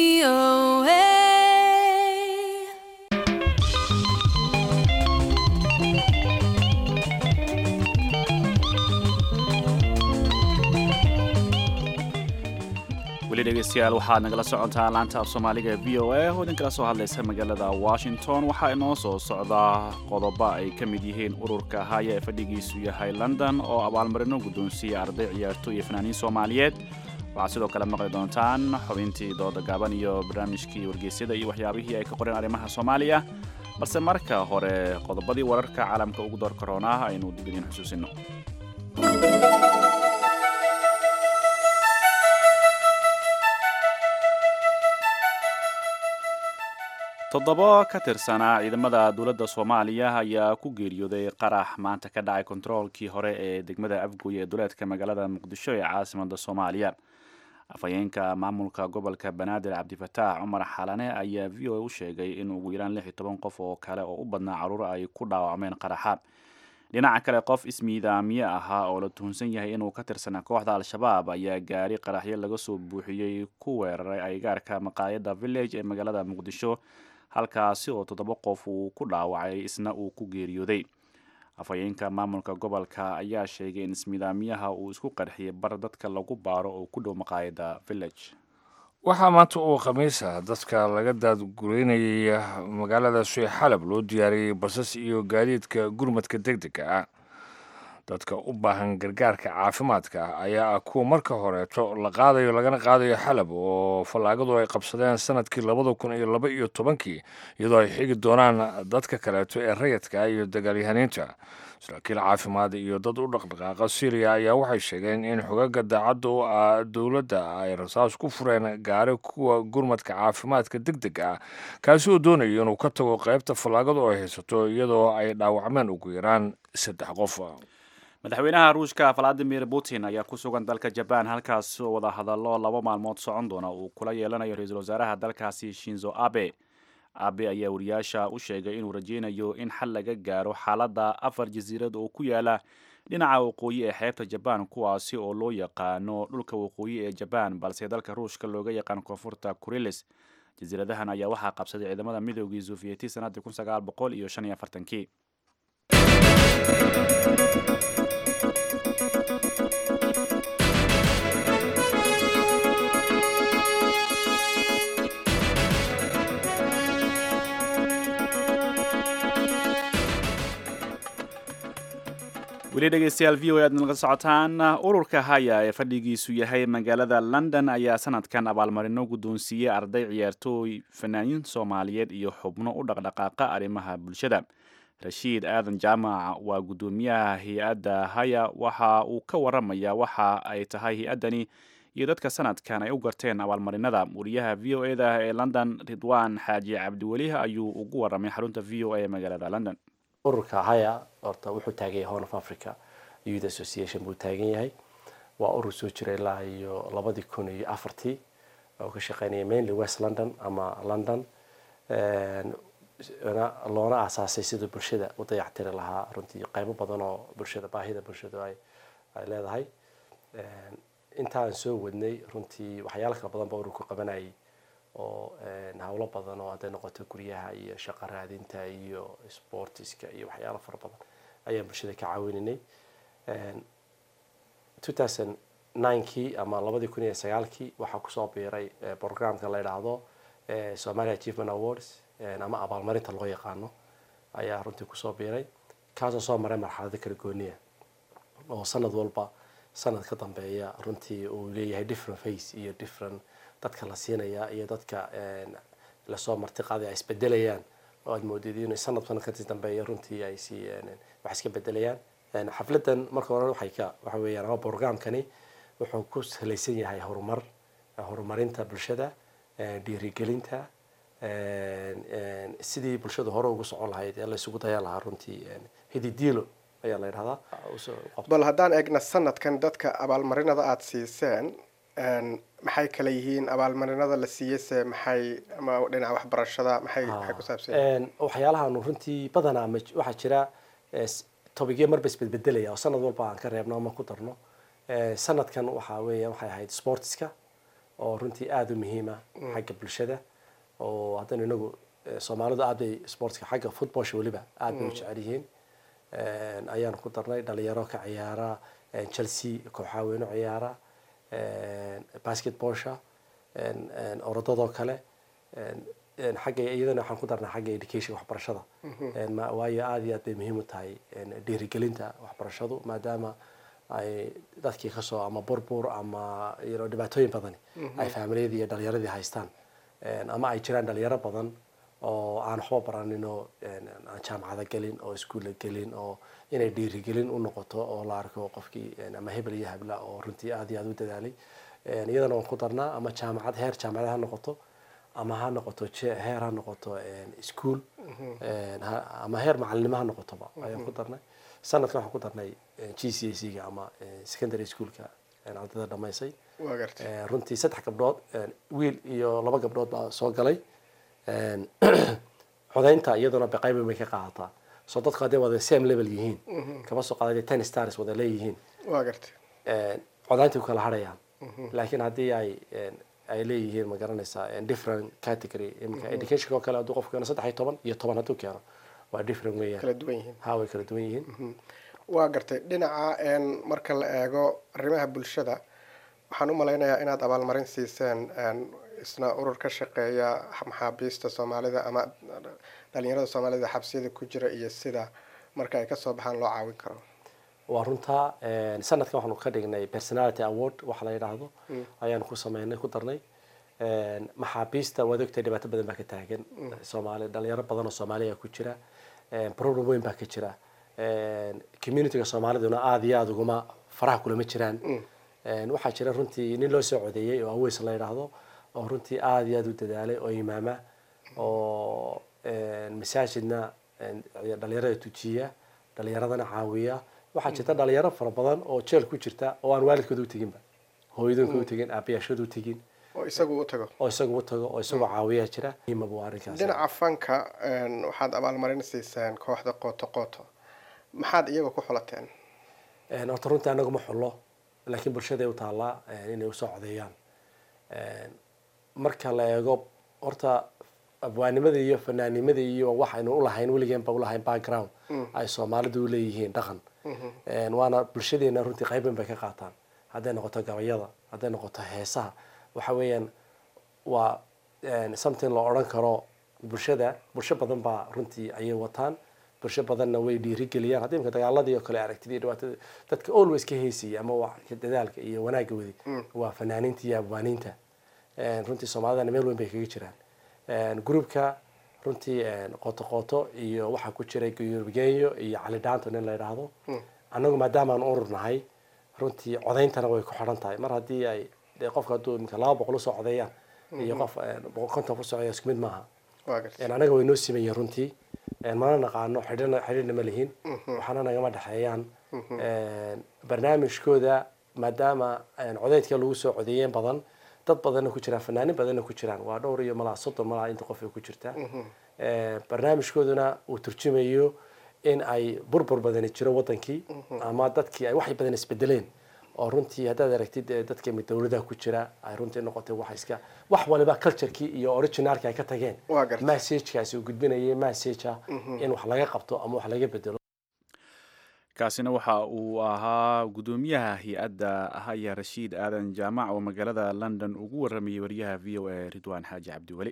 weli dhegeystayaal waxaad nagala socotaa laanta af soomaaliga ee v o a oo idinkala soo hadlaysa magaalada washington waxaa inoo soo socdaa qodobo ay ka mid yihiin ururka haya ee fadhigiisu yahay london oo abaalmarino guddoonsiiya arday ciyaarto iyo fanaaniin soomaaliyeed waxaad sidoo kale maqli doontaan xubintii dooda gaaban iyo barnaamijkii wargeysyada iyo waxyaabihii ay ka qoreen arrimaha soomaaliya balse marka hore qodobadii wararka caalamka ugu door karoonaa aynu dib idiin xusuusino toddobo ka tirsanaa ciidamada dowladda soomaaliya ayaa ku geeriyooday qarax maanta ka dhacay kontaroolkii hore ee degmada afgooye ee duleedka magaalada muqdisho ee caasimada soomaaliya afhayeenka maamulka gobolka banaadir cabdifataax cumar xalane ayaa v o a u sheegay in ugu yaraan lix iyo toban qof oo kale oo u badnaa caruur ay ku dhaawacmeen qaraxa dhinaca kale qof ismiidaamiye ahaa oo la tuhunsan yahay inuu ka tirsanaa kooxda al-shabaab ayaa gaari qaraxyo laga soo buuxiyey ku weeraray aygaarka maqaayadda village ee magaalada muqdisho halkaasi oo toddoba qof uu ku dhaawacay isna uu ku geeriyooday afhayeenka maamulka gobolka ayaa sheegay in ismiidaamiyaha uu isku qarxiyay bar dadka lagu baaro oo ku dhow maqaayadda village waxaa maanta uu khamiisa dadka laga daadgureynayay magaalada suy xalab loo diyaariyey basas iyo gaadiidka gurmadka deg dega ah dadka u baahan gargaarka caafimaadka ayaa ah kuwa marka horeeto la qaadayo lagana qaadayo xalab oo fallaagadu ay qabsadeen sanadkii labada kun iyo laba iyo tobankii iyadoo ay xigi doonaan dadka kaleeto ee rayadka iyo dagaalyahaniinta saraakiil caafimaad iyo dad u dhaqdhaqaaqa syriya ayaa waxay sheegeen in xogaga daacadda u ah dowladda ay rasaas ku fureen gaari kuwa gurmadka caafimaadka deg deg ah kaasi oo doonayo inuu ka tago qaybta fallaagadu ay haysato iyadoo ay dhaawacmeen ugu yaraan saddex qof madaxweynaha ruushka valadimir putin ayaa ku sugan dalka jabaan halkaas oo wada hadallo laba maalmood socon doona uu kula yeelanayo ra-iisul wasaaraha dalkaasi shinzo abe abe ayaa wariyaasha u sheegay inuu rajeynayo in xal laga gaaro xaaladda afar jasiirad oo ku yaala dhinaca waqooyi ee xeebta jabaan kuwaasi oo loo yaqaano dhulka waqooyi ee jabaan balse dalka ruushka looga yaqaan koonfurta kurilis jasiiradahan ayaa waxaa qabsaday ciidamada midoogii sufiyeti sanadii kun sagaal boqol iyo shan iyo afartankii weli dhegeystayaal v o e aad nalaga socotaan ururka haya ee fadhigiisu yahay magaalada london ayaa sanadkan abaalmarino guddoonsiiyey arday ciyaartooy fanaaniin soomaaliyeed iyo xubno u dhaqdhaqaaqa arrimaha bulshada rashiid aadan jaamac waa guddoomiyaha hay-adda haya waxa uu ka waramayaa waxa ay tahay hay-addani iyo dadka sanadkan ay u garteen abaalmarinada wariyaha v o eda ee london ridwaan xaaji cabdiweli ayuu ugu waramay xarunta v o a ee magaalada london ururka haya horta wuxuu taagan yahay horn of africa youth association buu taagan yahay waa urur soo jira ilaa iyo labadii kun iyo afartii oo ka shaqeynaya mainly west london ama london loona aasaasay siduu bulshada u dayactiri lahaa runtii qaybo badan oo bulshada baahida bulshadu ay ay leedahay intaan soo wadnay runtii waxyaalo kala badan ba ururku qabanayay oo hawlo badan oo hadday noqoto guryaha iyo shaqo raadinta iyo sportiska iyo waxyaalo fara badan ayaan bulshada ka caawinanay kii ama labadii kun iyo sagaalkii waxaa kusoo biiray programka la yidhaahdo somalia achievement awards ama abaalmarinta loo yaqaano ayaa runtii kusoo biiray kaasoo soo maray marxalado kala gooniya oo sanad walba sanad ka dambeeya runtii uu leeyahay different face iyo different dadka la siinaya iyo dadka lasoo marti qaaday ay isbedelayaan oo aad moodid inay sanad sanad ka dambeeya runtii ay si wax iska bedelayaan xafladan marka hore waxay ka waxa weeyaan ama programkani wuxuu ku salaysan yahay horumar horumarinta bulshada dhiirigelinta sidii bulshada hore ugu socon lahayd ee la isugu dayan lahaa runtii hididiilo ayaa la yidhahdaa bal haddaan eegna sanadkan dadka abaalmarinada aada siiseen maxay kala yihiin abaalmarinada la siiyeyse maxay ama dhinaca waxbarashada maxay maxay ku saabsan waxyaalahan runtii badanaa ma waxaa jira tobigyo marba isbedbedelaya oo sanad walba aan ka reebno ama ku darno sanadkan waxaa weeya waxay ahayd sportska oo runtii aada u muhiima xagga bulshada oo haddana inagu soomaalidu aad bay sportska xagga footballsha weliba aad bay u jecel yihiin ayaan ku darnay dhalinyaro ka ciyaara chelsea kooxaa weyno ciyaara basketballsha orodadoo kale xagga iyadana waxaan ku darnaa xagga education waxbarashada waayo aada iyo aad bay muhiim u tahay dhiirigelinta waxbarashadu maadaama ay dadkii kasoo ama burbur ama dhibaatooyin badani ay faamilyadii iyo dhalinyaradii haystaan ama ay jiraan dhalinyaro badan oo aan waxba baranin oo aan jaamacada gelin oo iskuulla gelin oo inay dhiirigelin u noqoto oo la arko qofkii ama hebel iyo habla oo runtii aada iyo aada u dadaalay iyadana waan ku darnaa ama jaamacad heer jaamacad ha noqoto ama ha noqoto heer ha noqoto ischool ama heer macalinimo ha noqotoba ayaan ku darnay sanadkan waxaan ku darnay g c a c ga ama secondary schoolka ardayda dhamaysay runtii saddex gabdhood wiil iyo laba gabdhood baa soo galay codaynta iyaduna qayb bay ka qaadataa soo dadku hadday wada same level yihiin kaba soo qaada ten stars wada leeyihiin codaynta ku kala harayaan laakiin haddii ay ay leeyihiin ma garanaysaa different category imika education oo kale hadduu qofku keeno saddex iyo toban iyo toban hadduu keeno waa different weeyaan kala duwan yihiin ha way kala duwan yihiin waa gartay dhinaca marka la eego arrimaha bulshada waxaan u malaynayaa inaad abaalmarin siiseen isna urur ka shaqeeya maxaabiista soomaalida ama dhalinyarada soomaalida xabsiyada ku jira iyo sida marka ay kasoo baxaan loo caawin karo waa runtaa sanadkan waxaanu ka dhignay personality award waxa la yidhaahdo ayaanu ku sameynay ku darnay maxaabiista waad ogtahay dhibaato badan baa ka taagan soomaali dhalinyaro badan oo soomaaliya ku jira problem weyn baa ka jira communityga soomaaliduna aada iyo aada uguma faraha kulama jiraan waxaa jira runtii nin loo soo codeeyey oo aweys la yidhaahdo oo runtii aada iyo aada u dadaalay oo imaama oo masaajidna dhalinyarada tujiya dhalinyaradana caawiya waxaa jirta dhalinyaro fara badan oo jeel ku jirta oo aan waalidkooda uteginba hooyadoonka utegin aabayaashooda utegin oo isagu u tago oo isagu u tago oo isagoo caawiyaa jira muhiimaba arrinkaas dhinaca fanka waxaad abaalmarin siiseen kooxda qooto qooto maxaad iyaga ku xulateen horta runtii anagu ma xullo laakiin bulshaday u taallaa inay usoo codeeyaan marka la eego horta abwaanimada iyo fanaanimada iyo waxaynu ulahayn weligeenba ulahayn background ay soomaalidu uleeyihiin dhaqan waana bulshadeena runtii qayban bay ka qaataan hadday noqoto gabayada hadday noqoto heesaha waxa weeyaan waa something loo odhan karo bulshada bulsho badan baa runtii ayay wataan bulsho badanna way dhiirigeliyaan haddii imka dagaaladii oo kale aragtid iyo dhibaatada dadka always ka heysaya ama wax dadaalka iyo wanaagga wadi waa fanaaniinta iyo abwaaniinta runtii soomaalidana meel weyn bay kaga jiraan groupka runtii qooto qooto iyo waxaa ku jiray guyurgenyo iyo cali dhaanto nin la yidhaahdo annagu maadaama aan urur nahay runtii codayntana way ku xidhan tahay mar haddii ay qofka hadduu imika laba boqol usoo codeeyaan iyo qof boqol konton ku socaya isku mid maaha anaga way noo simayeen runtii mana naqaano xidhina xidhiidhna ma lihin waxaana nagama dhexeeyaan barnaamijkooda maadaama codeydka lagu soo codeeyeen badan dad badanna ku jiraan fanaanin badanna ku jiraan waa dhowr iyo malaa soddon malaa inta qof ay ku jirtaa barnaamijkooduna uu turjumayo in ay burbur badani jiro wadankii ama dadkii ay wax badan isbedeleen oo runtii haddaad aragtid dadka dowladaha ku jira ay runtii noqotay wax iska wax waliba culturekii iyo originalki ay ka tageen messagekaasi uu gudbinayay messagea in wax laga qabto ama wax laga bedelo kaasina waxa uu ahaa gudoomiyaha hay-adda haya rashiid aadan jaamac oo magaalada london ugu waramayay wariyaha v o a ridwaan xaaji cabdiweli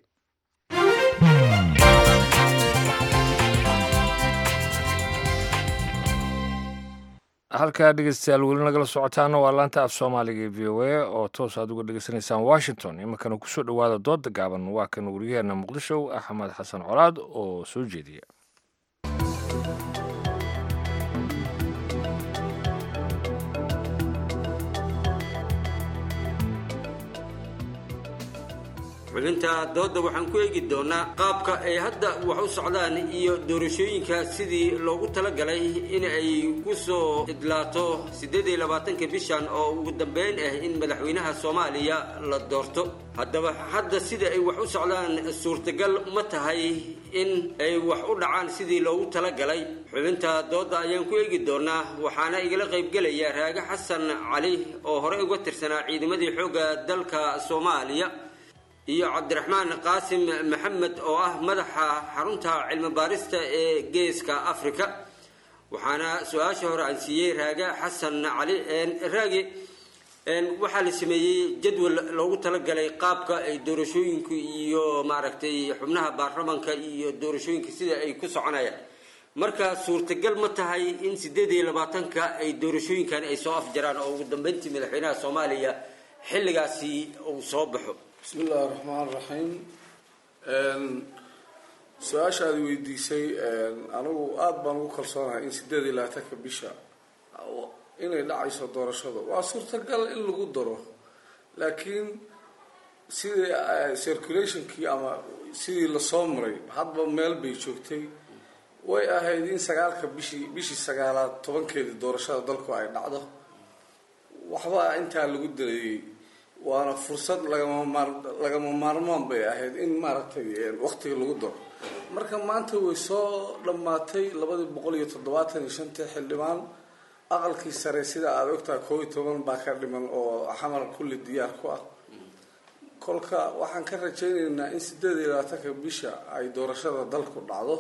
halkaa dhegeystayaal weli nagala socotaana waa laanta af soomaaliga ee v o a oo toos aad uga dhegeysanaysaan washington iminkana kusoo dhowaada dooda gaaban waa kan wariyaheena muqdisho axmed xasan colaad oo soo jeediya xubinta doodda waxaan ku eegi doonaa qaabka ay hadda wax u socdaan iyo doorashooyinka sidii loogu talagalay in ay ku soo idlaato siddeed iyo labaatanka bishan oo ugu dambeyn ah in madaxweynaha soomaaliya la doorto haddaba hadda sida ay wax u socdaan suurtagal ma tahay in ay wax u dhacaan sidii loogu talagalay xubinta doodda ayaan ku eegi doonaa waxaana igala qaybgelaya raage xasan cali oo horey uga tirsanaa ciidamadii xoogga dalka soomaaliya iyo cabdiraxmaan qaasim maxamed oo ah madaxa xarunta cilmi baarista ee geeska africa waxaana su-aasha hore aan siiyey raage xasan cali raage waxaa la sameeyey jadwal loogu talagalay qaabka ay doorashooyinku iyo maaragtay xubnaha baarlamanka iyo doorashooyinka sida ay ku soconayaan marka suurtagal ma tahay in sideed iyo labaatanka ay doorashooyinkan ay soo afjaraan oo ugu dambeyntii madaxweynaha soomaaliya xilligaasi uu soo baxo bismi illaahi raxmaan raxiim su-aasha aad weydiisay anigu aada baan ugu kalsoonahay in sideed iyo labaatanka bisha inay dhacayso doorashada waa suurtagal in lagu daro laakiin sidii circulationkii ama sidii lasoo maray hadba meel bay joogtay way ahayd in sagaalka bishii bishii sagaalaad tobankeedii doorashada dalku ay dhacdo waxba intaa lagu dareeyey waana fursad lagama maar lagama maarmaan bay ahayd in maaragtay waqtiga lagu daro marka maanta way soo dhammaatay labadii boqol iyo toddobaatan iyo shantii xildhibaan aqalkii sare sida aada ogtahay koob iyo toban baa ka dhiman oo xamar kulli diyaar ku ah kolka waxaan ka rajaynaynaa in sideed iyo labaatanka bisha ay doorashada dalku dhacdo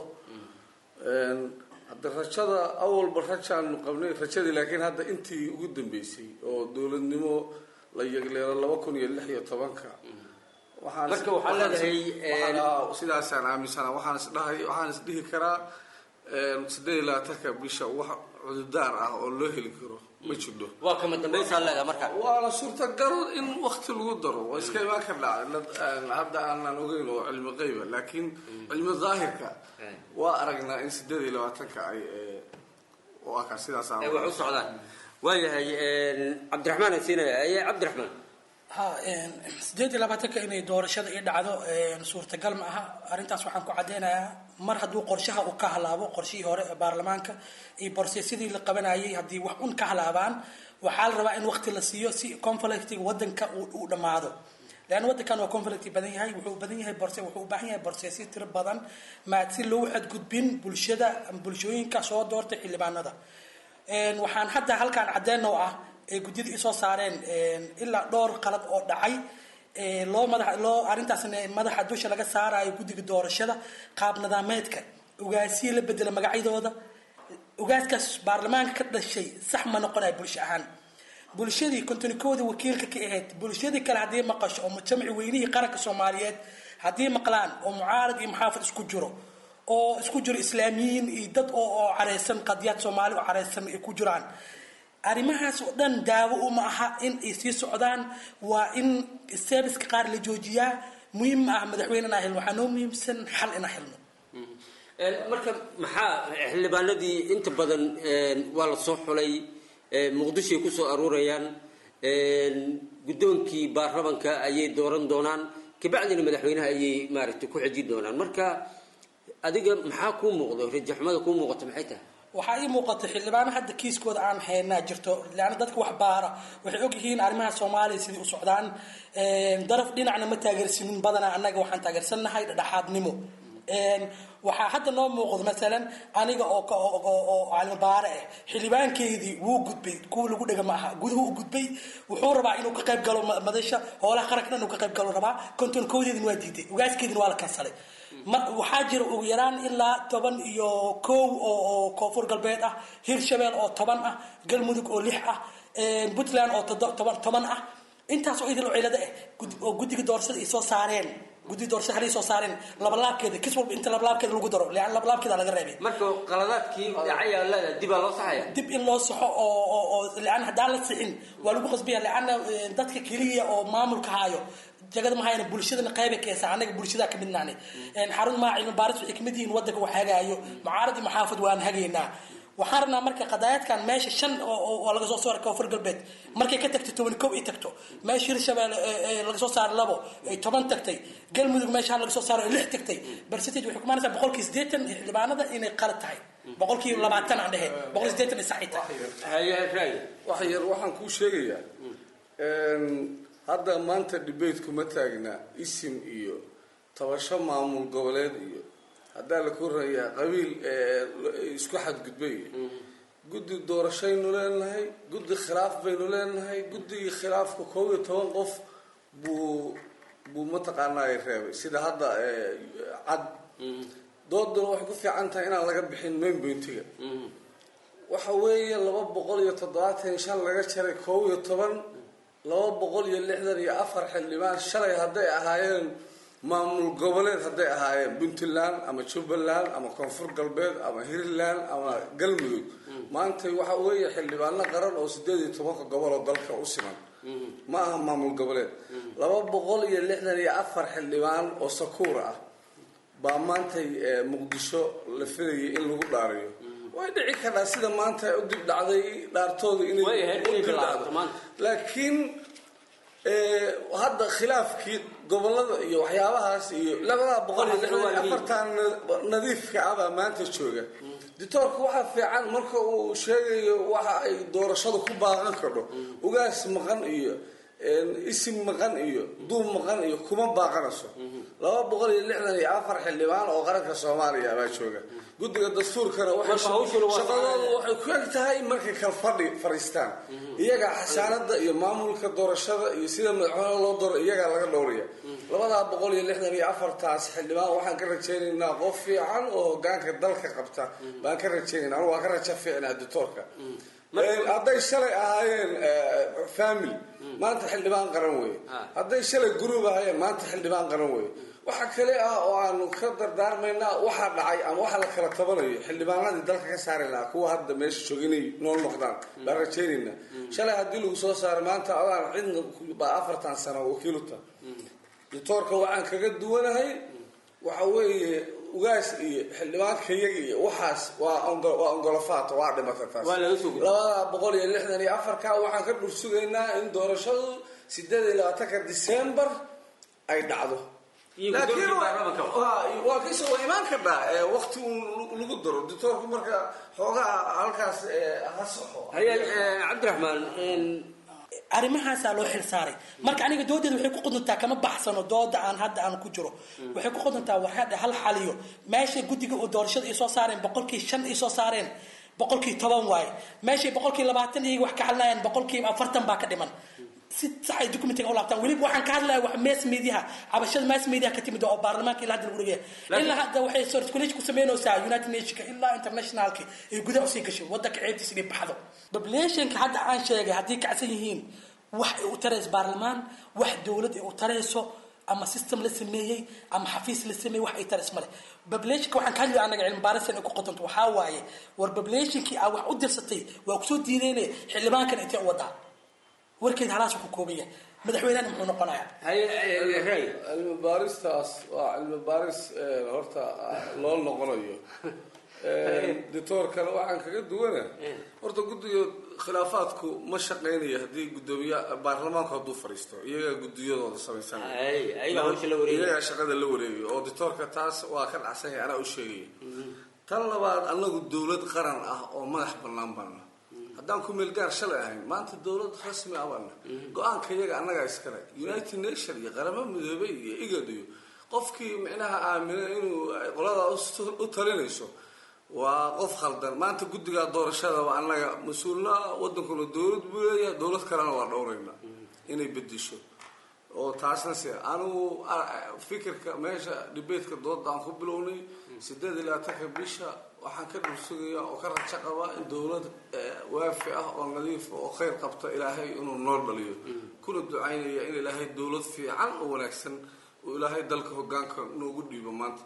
hadda rajada awalba rajaanu qabnay rajadii laakiin hadda intii ugu dambeysay oo dowladnimo la yegleelo laba kun iyo lix iyo tobanka marka waxaa leedahay sidaasaan aaminsana waxaan isdhahay waxaan isdhihi karaa sideed iyo labaatanka bisha wax cududaar ah oo loo heli karo ma jidho waa kama dambaysaa leedahay marka waana suurtagal in wakti lagu daro waa iska imaan ka dhacay hadda aanan ogeyn oo cilmi qeyba laakiin cilmi daahirka waa aragnaa in sideed iyo labaatanka ay u arkaa sidaas ay wax u socdaan waayahay cabdiraxmaan aan siinaya aye cabdiraxmaan ha sideed iyo labaatanka inay doorashada ii dhacdo suurtagal ma aha arrintaas waxaan ku caddeynayaa mar hadduu qorshaha uu ka halaabo qorshihii hore ee baarlamaanka iyo borseesyadii la qabanayay haddii wax un ka halaabaan waxaa la rabaa in waqti la siiyo si conflictiga wadanka uu dhammaado leanna wadankan waa conflict badan yahay wuxuu badan yahay borse wuxuu u baahan yahay borseesyo tiro badan maa si loogu xadgudbin bulshada bulshooyinka soo doortay xildhibaanada waxaan hadda halkaan caddeyn oo ah ay guddida isoo saareen ilaa dhowr qalad oo dhacay loo madax loo arrintaasna madaxa dusha laga saarayo guddiga doorashada qaab nadaameedka ogaasiya la bedela magacyadooda ogaaskaas baarlamaanka ka dhashay sax ma noqonayo bulsho ahaan bulshadii kontonikoodii wakiilka ka ahayd bulshadii kale haddii maqasho oo jamci weynihii qaranka soomaaliyeed haddii maqlaan oo mucaarad iyo muxaafid isku jiro oo isku jiro islaamiyiin iyo dad oo oo careysan qadiyaad soomaali oo careysan ay ku jiraan arrimahaas oo dhan daawo uma aha in ay sii socdaan waa in serviceka qaar la joojiyaa muhiim ma ah madaxweyne inaa helno waxaa noo muhiimsan xal inaa helno marka maxaa xildhibaanadii inta badan waa la soo xulay muqdishoay kusoo aruurayaan guddoonkii baarlamanka ayay dooran doonaan kabacdina madaxweynaha ayay maaragtay ku xejin doonaan marka adiga maxaa kuu muuqda rajaxumada kuu muuqata maxay tahay waxaa ii muuqata xildhibaano hadda kiiskooda aan haynaa jirto leanna dadka wax baara waxay og yihiin arrimaha soomaaliya sidii u socdaan daraf dhinacna ma taageersanin badanaa annaga waxaan taageersannahay dhexaadnimo waxaa hadda noo muuqdo masalan aniga oo oo calimabaare ah xildhibaankeydii wuu gudbay kuwa lagu dhega ma aha guduhu u gudbay wuxuu rabaa inuu ka qayb galo madasha hoolaha qaranka dhan inuu ka qayb galo rabaa kontonkoodeedina waa diiday ugaaskeedina waa la kansalay mar waxaa jira ugu yaraan ilaa toban iyo kow oo koonfur galbeed ah hirshabeel oo toban ah galmudug oo lix ah puntland oo toban toban ah intaas oo idil cilado ah oo guddiga doorashada ay soo saareen guddiga doorashada halay soo saareen labalaabkeeda kis walba inta labalaabkeeda lagu daro lean labalaabkeeda laga reebay marka qaladaadkii dhacaya leeda dib aa loo saxaya dib in loo saxo oo oo oo lean haddaan la sixin waa lagu qasbaya leanna dadka keliya oo maamulka haayo jagada mahayna bulshadana qayba keesa anaga bulshada ka midnaane xarun maa cilmi baaris waxay kamid yihiin wadanka wax hagaayo mucaarad iyo maxaafad waan hagaynaa waxaan rabnaa marka qadaayadkan meesha shan oo laga soo saaray koonfur galbeed markay ka tagtay toban kow ay tagto meesha hirshabeelle laga soo saaray labo ay toban tagtay galmudug meesha laga soo saaray ay lix tagtay percentage waxay kumaanaysaa boqolkii siddeetan xildhibaanada inay qalad tahay boqolkii labaatan aan dhehe boqol siddeetan ay saxi tahay wax yar waxaan kuu sheegayaa hadda maanta debate ma taagna isim iyo tabasho maamul goboleed iyo haddaa la korayaa qabiil isku xadgudbay guddi doorashaynu leenahay guddi khilaaf baynu leenahay guddigii khilaafka koob iyo toban qof buu buu mataqaanaa reebay sida hadda cad dooduna waxay ku fiican tahay inaan laga bixin main pointiga waxa weeye laba boqol iyo toddobaatan iyo shan laga jaray koob iyo toban laba boqol iyo lixdan iyo afar xildhibaan shalay hadday ahaayeen maamul goboleed hadday ahaayeen puntland ama jubbaland ama koonfur galbeed ama hiirland ama galmudug maanta waxa weeye xildhibaano qaran oo sideed iyo tobanka gobol oo dalka u siman ma aha maamul goboleed laba boqol iyo lixdan iyo afar xildhibaan oo sakuur ah baa maantay muqdisho la filayay in lagu dhaariyo way dhici kartaa sida maanta u dib dhacday dhaartooda inay dhacdo laakiin hadda khilaafkii gobolada iyo waxyaabahaas iyo labadaa boqol iyo lixdan iyo afartan nadiifka ah baa maanta jooga dictoorka waxaa fiican marka uu sheegayo waxa ay doorashadu ku baaqan kadho ugaas maqan iyo isim maqan iyo duub maqan iyo kuma baaqanayso laba boqol iyo lixdan iyo afar xildhibaan oo qaranka soomaaliya baa jooga guddiga dastuurkana shaqadoodu waxay ku eg tahay markay kala fadhi fariistaan iyagaa xasaanada iyo maamulka doorashada iyo sida madaxweyne loo doro iyagaa laga dhowraya labadaa boqol iyo lixdan iyo afartaas xildhibaan waxaan ka rajaynaynaa qof fiican oo hogaanka dalka qabta baan ka rajaynayna anu waa ka raja fiicnaa dictoorka hadday shalay ahaayeen family maanta xildhibaan qaran weye hadday shalay group ahaayeen maanta xildhibaan qaran weye waxa kale ah oo aanu ka dardaarmaynaa waxaa dhacay ama waxa la kala tabanayo xildhibaanadii dalka ka saari lahaa kuwa hadda meesha jooga inay nool noqdaan baan rajaynaynaa shalay haddii lagu soo saaray maanta adaan cidna baa afartan sano wakiiluta dictoorka waxaan kaga duwanahay waxa weeye ugaas iyo xildhibaanka iyaga iyo waxaas waa waa ongolafaat waa dhimata taas labada boqol iyo lixdan iyo afarka waxaan ka dhur sugaynaa in doorashadu sideed iyo labaatanka december ay dhacdo laakiin waa kisa waa imaan kadhaa waqti un lagu daro dictoorku marka xoogaa halkaas ha soxo cabdiraxmaan arrimahaasaa loo xil saaray marka aniga doodeeda waxay ku quduntaa kama baxsano dooda aan hadda aan ku jiro waxay ku quduntaa waxaa hal xaliyo meesha guddiga oo doorashada ay soo saareen boqolkii shan ay soo saareen boqolkii toban waaye meeshay boqolkii labaatan iyaga wax ka hadlayaan boqolkiiba afartan baa ka dhiman si sax ay documentiga u laabtaan weliba waxaan ka hadlaya wax mass mediaha cabashada mass mediaha ka timid oo baarlamaanka ilaa hadda lagu dhigaya ilaa hadda waxay circulation ku sameynaysaa united nationka ilaa internationalka ay gudaha usii gashay wadanka ceebtiisa inay baxdo populationka hadda aan sheegay haddii kacsan yihiin wax ay u tarayso baarlamaan wax dowlad ay u tarayso ama system la sameeyey ama xafiis la sameeyey wax ay taris male populationka waxaan ka hadlaya anaga cilmi baarisan ay ku qodanto waxaa waaye war populationkii aa wax u dirsatay waa kusoo diideynaya xildhibaankan intee u wadaa warkeed halaas ku kooban yahay madaxweynehana muxuu noqonayaa cilmi baaristaas waa cilmi baaris horta loo noqonayo dictoorkana waxaan kaga duwana horta guddiga khilaafaadku ma shaqaynayo haddii gudoomiye baarlamaanku hadduu fadhiisto iyagaa guddiyadooda samaysanaiyagaa shaqada la wareegayo oo dictoorka taas waa ka dhacsanyahay anaa u sheegaya tan labaad anagu dowlad qaran ah oo madax bannaan baana haddaan ku meel gaar shalay ahayn maanta dowlad rasmi ah baana go-aanka iyaga annagaa iskale united nation iyo qaramo midoobay iyo igad iyo qofkii micnaha aamina inuu qoladaa u talinayso waa qof khaldan maanta guddigaa doorashada waa annaga mas-uulna wadankuna dowlad buu leeyahay dowlad kalena waa dhowrayna inay bedisho oo taasna se anigu fikirka meesha dhibeedka dooda aan ku bilownay sideed iyo labaatanka bisha waxaan ka dhulsugaya oo ka rajo qabaa in dowlad waafi ah oo nadiifa oo khayr qabta ilaahay inuu noo dhaliyo kuna ducaynaya in ilaahay dowlad fiican oo wanaagsan oo ilaahay dalka hogaanka noogu dhiibo maanta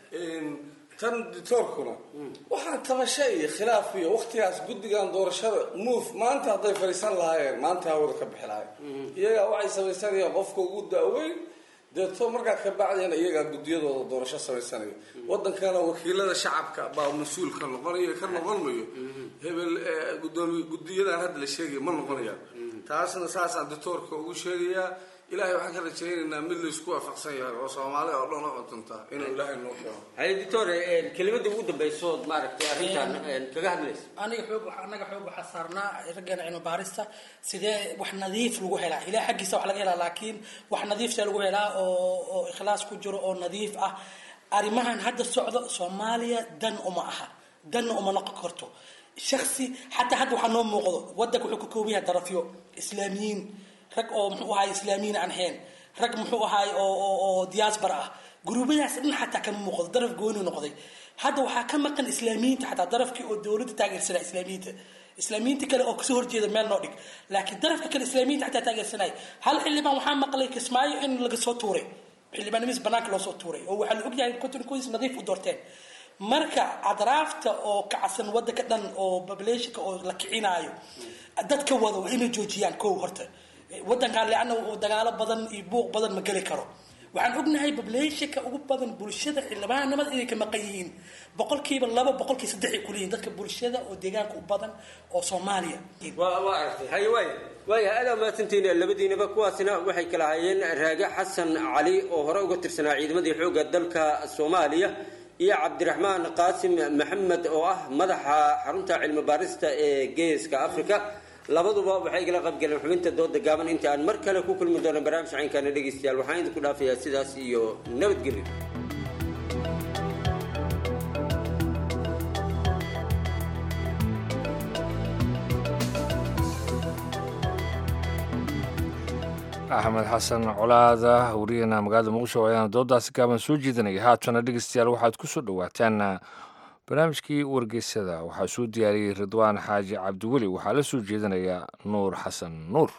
tan ditoorkuna waxaan tabasha iyo khilaaf iyo waktigaas guddigan doorashada move maanta hadday fadhiisan lahaayeen maanta hawada ka bixi lahayen iyagaa waxay samaysanayaan qofka ugu daaweyn deeto markaa ka bacdeen iyagaa guddiyadooda doorasho samaysanaya wadankana wakiilada shacabka baa mas-uulka noqonayo ka noqon mayo hebel gudoomiye guddiyadan hadda la sheegaya ma noqonayaan taasna saasaan ditoorka ugu sheegayaa ilaahay waxaan ka rajaynaynaa mid laysku waafaqsan yahay oo soomaali oo dhan u cuntunta inuu ilaahay noo keeno haye doctor kelimada ugu dambaysood maaragtay arrintan kaga hadlaysa aniga xoog waxa anaga xoog waxaa saarnaa raggeena cilmi baarista sidee wax nadiif lagu helaa ilaah xaggiisa wax laga helaa laakiin wax nadiif see lagu helaa oo oo ikhlaas ku jiro oo nadiif ah arrimahan hadda socdo soomaaliya dan uma aha danna uma noqon karto shaksi xataa hadda waxaa noo muuqdo wadanka wuxuu ka kooban yahay darafyo islaamiyiin rag oo muxuu ahaay islaamiyiin aan ahayn rag muxuu ahaay oo oo oo diaspora ah guruubadaas dhan xataa kama muuqdo daraf gooni noqday hadda waxaa ka maqan islaamiyiinta xataa darafkii oo dowladda taageersanaa islaamiyiinta islaamiyiinta kale oo kasoo horjeeda meel noo dhig laakiin darafka kale islaamiyiinta xataa taageersanaya hal xildhibaan waxaa maqlay kismaayo in laga soo tuuray xildhibaanimiis banaanka loo soo tuuray oo waxaa la ogyahay konton kuwiis nadiif u doorteen marka adraafta oo kacsan wadanka dhan oo populationka oo la kicinaayo dadka wada waa inay joojiyaan kow horta wadankan leanna dagaalo badan iyo buuq badan ma geli karo waxaan ognahay populationka ugu badan bulshada xildhibaanimada inay ka maqan yihiin boqolkiiba laba boqolkiiba saddex ay kuleeyihin dadka bulshada oo deegaanka u badan oo soomaaliya waa waa aragtay haye waaya waaya aad mahadsantiin labadiinaba kuwaasina waxay kala hayeen raage xasan cali oo hore uga tirsanaa ciidamadii xoogga dalka soomaaliya iyo cabdiraxmaan qaasim maxamed oo ah madaxa xarunta cilmi baarista ee geeska africa labaduba waxay igala qaybgaleen xubinta dooda gaaban inta aan mar kale ku kulmi doono barnaamij caynkaana dhegaystayaal waxaan idinku dhaafayaa sidaas iyo nabadgelyo axmed xasan colaada wariyana magaalada muqdisho ayaana doodaasi gaaban soo jeedinaya haatana dhegeystayaal waxaad ku soo dhowaataan barnaamijkii wargeysada waxaa soo diyaariyey ridwaan xaaji cabdiweli waxaa la soo jeedinaya nuur xasan nuur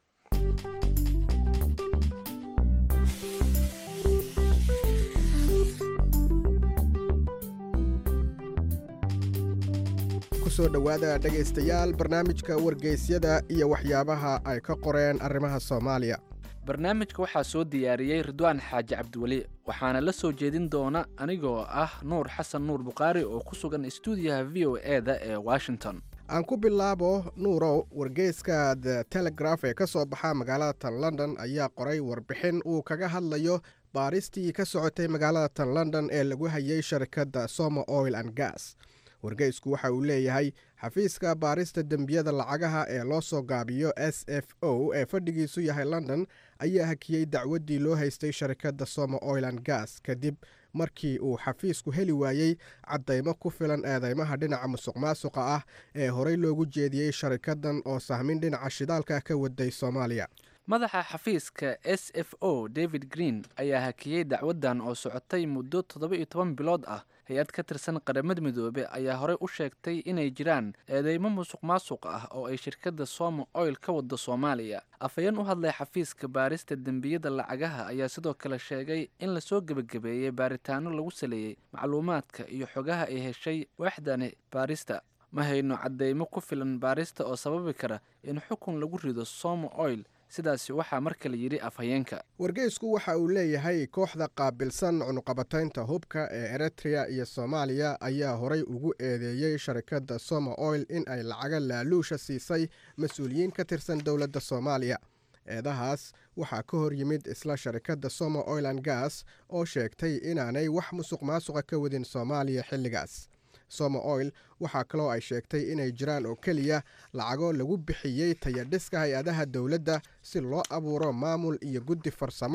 kusoo dhowaada dhegaystayaal barnaamijka wargeysyada iyo waxyaabaha ay ka qoreen arrimaha soomaaliya barnaamijka waxaa soo diyaariyey ridwaan xaaji cabdiweli waxaana la soo jeedin doona anigoo ah nuur xasan nuur bukhaari oo ku sugan istuudiyaha v o e da ee washington aan ku bilaabo nuurow wargeyska the telegraf ee ka soo baxa magaalada tan london ayaa qoray warbixin uu kaga hadlayo baaristii ka socotay magaalada tan london ee lagu hayay sharikadda somo oil and gas wargeysku waxa uu leeyahay xafiiska baarista dembiyada lacagaha ee loo soo gaabiyo s f o ee fadhigiisu yahay london ayaa hakiyey dacwaddii loo haystay sharikadda somo oil and gas kadib markii uu xafiisku heli waayey caddaymo ku filan eedeymaha dhinaca musuq maasuqa ah ee horey loogu jeediyey sharikaddan oo sahmin dhinaca shidaalka ka waday soomaaliya madaxa xafiiska s f o david green ayaa hakiyey dacwaddan oo socotay muddo toddoba iyo toban bilood ah hay-ad ka tirsan qaramada midoobe ayaa horey u sheegtay inay jiraan eedeymo musuq maasuq ah oo ay shirkadda somo oil ka wado soomaaliya afhayeen u hadlay xafiiska baarista dembiyada lacagaha ayaa sidoo kale sheegay in lasoo gebagabeeyey baaritaano lagu saleeyey macluumaadka iyo xogaha ay heshay waaxdani baarista ma hayno caddeymo ku filan baarista oo sababi kara in xukun lagu rido somo oil sidaasi waxaa mar kale yidhi afhayeenka wargeysku waxa uu leeyahay kooxda qaabilsan cunuqabataynta hubka ee eritrea iyo soomaaliya ayaa horay ugu eedeeyey sharikadda somo oil in ay lacaga laaluusha siisay mas-uuliyiin ka tirsan dowladda soomaaliya eedahaas waxaa ka hor yimid isla sharikadda somo oil and gas oo sheegtay inaanay wax musuq maasuqa ka wadin soomaaliya xilligaas somo oil waxaa kaloo ay sheegtay inay jiraan oo keliya lacago lagu bixiyey tayadhiska hay-adaha dowladda si loo abuuro maamul iyo guddi farsamo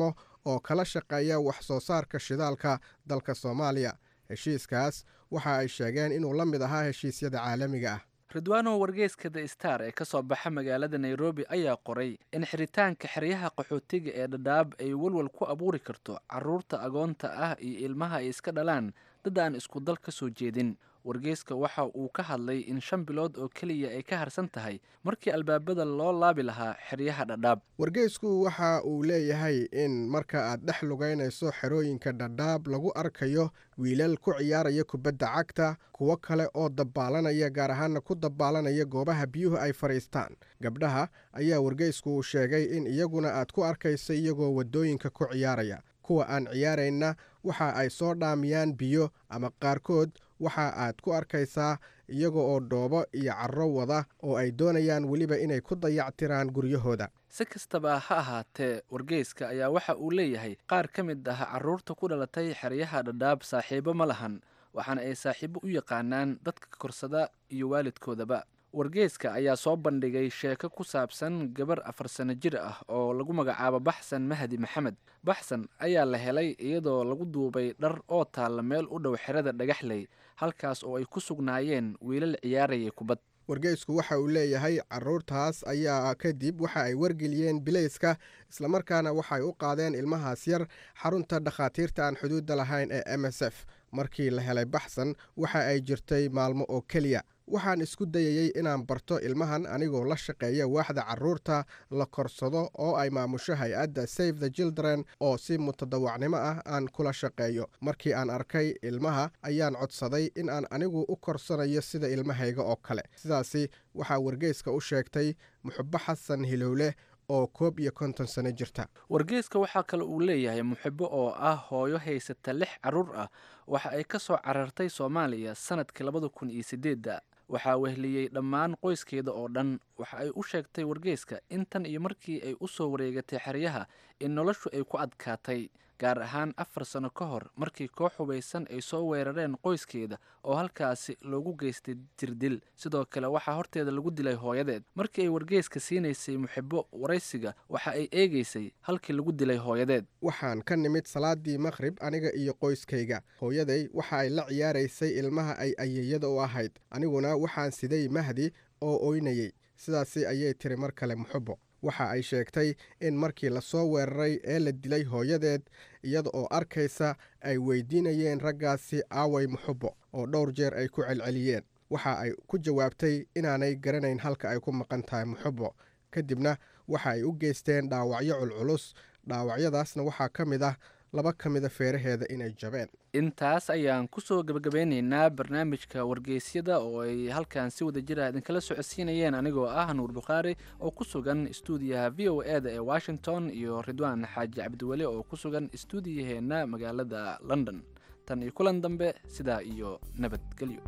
oo kala shaqeeya wax soo saarka shidaalka dalka soomaaliya heshiiskaas waxa ay sheegeen inuu la mid ahaa heshiisyada caalamiga ah ridwaano wargeyska the star ee ka soo baxa magaalada nairobi ayaa qoray in xiritaanka xeryaha qaxootiga ee dhadhaab ay walwal ku abuuri karto caruurta agoonta ah iyo ilmaha ay iska dhalaan dad aan isku dal ka soo jeedin wargeyska waxa uu ka hadlay in shan bilood oo keliya ay ka harsan tahay markii albaabada loo laabi lahaa xeryaha dhadhaab wargeysku waxa uu leeyahay in marka aad dhex lugaynayso xerooyinka dhadhaab lagu arkayo wiilal ku ciyaaraya kubadda cagta kuwo kale oo dabaalanaya gaar ahaana ku dabaalanaya goobaha biyuhu ay fadhiistaan gabdhaha ayaa wargeysku uu sheegay in iyaguna aad ku arkayso iyagoo waddooyinka ku ciyaaraya kuwa aan ciyaarayna waxa ay soo dhaamiyaan biyo ama qaarkood waxa aad ku arkaysaa iyaga oo dhoobo iyo carro wada oo ay doonayaan weliba inay ku dayactiraan guryahooda si kastaba ha ahaatee wargeyska ayaa waxa uu leeyahay qaar ka mid ah carruurta ku dhalatay xeryaha dhadhaab saaxiibo ma lahan waxaana ay saaxiibo u yaqaanaan dadka korsada iyo waalidkoodaba wargeyska ayaa soo bandhigay sheeko ku saabsan gabar afar sano jir ah oo lagu magacaabo baxsan mahdi maxamed baxsan ayaa la helay iyadoo lagu duubay dhar oo taalla meel u dhow xerada dhagaxley halkaas oo ay ku sugnaayeen wiilal ciyaarayay kubad wargeysku waxa uu leeyahay caruurtaas ayaa kadib waxa ay wargeliyeen bilayska islamarkaana waxay u qaadeen ilmahaas yar xarunta dhakhaatiirta aan xuduudda lahayn ee m s f markii la helay baxsan waxa ay jirtay maalmo oo keliya waxaan isku dayayey inaan barto ilmahan anigoo la shaqeeya waaxda caruurta la korsado oo ay maamusho hay-adda save the children oo si mutadawacnimo ah aan kula shaqeeyo markii aan arkay ilmaha ayaan codsaday in aan anigu u korsanayo sida ilmahayga oo kale sidaasi waxaa wargeyska u sheegtay muxubo xasan hilowleh oo koob iyo konton sano jirta wargeyska waxaa kale uu leeyahay muxibo oo ah hooyo haysata lix carruur ah waxa ay ka soo carartay soomaaliya sanadkii labada kun iyo sideedda waxaa wehliyey dhammaan qoyskeeda oo dhan waxa ay u sheegtay wargeyska intan iyo markii ay u soo wareegatay xeryaha in noloshu ay ku adkaatay gaar ahaan afar sano ka hor markii koox hubaysan ay soo weerareen qoyskeeda oo halkaasi loogu geystay jirdil sidoo kale waxaa horteeda lagu dilay hooyadeed markii ay wargeyska siinaysay muxibo waraysiga waxa ay eegaysay halkii lagu dilay hooyadeed waxaan ka nimid salaadii maqhrib aniga iyo qoyskayga hooyaday waxa ay la ciyaaraysay ilmaha ay ayeeyada u ahayd aniguna waxaan siday mahdi oo oynayey sidaasi ayay tiri mar kale muxubo waxa ay sheegtay in markii lasoo weeraray ee la dilay hooyadeed iyada oo arkaysa ay weydiinayeen raggaasi aaway muxubo oo dhowr jeer ay ku celceliyeen waxa ay ku jawaabtay inaanay garanayn halka ay ku maqan tahay muxubo kadibna waxa ay u geysteen dhaawacyo culculus dhaawacyadaasna waxaa ka mid ah laba ka mida feeraheeda inay jabeen intaas ayaan kusoo gebagabeyneynaa barnaamijka wargeysyada oo ay halkan si wada jira idinkala socodsiinayeen anigoo ah nuur bukhaari oo ku sugan stuudiyaha v o e da ee washington iyo ridwaan xaaji cabdiweli oo ku sugan stuudiyaheenna magaalada london tan iyo kulan dambe sidaa iyo nabadgelyo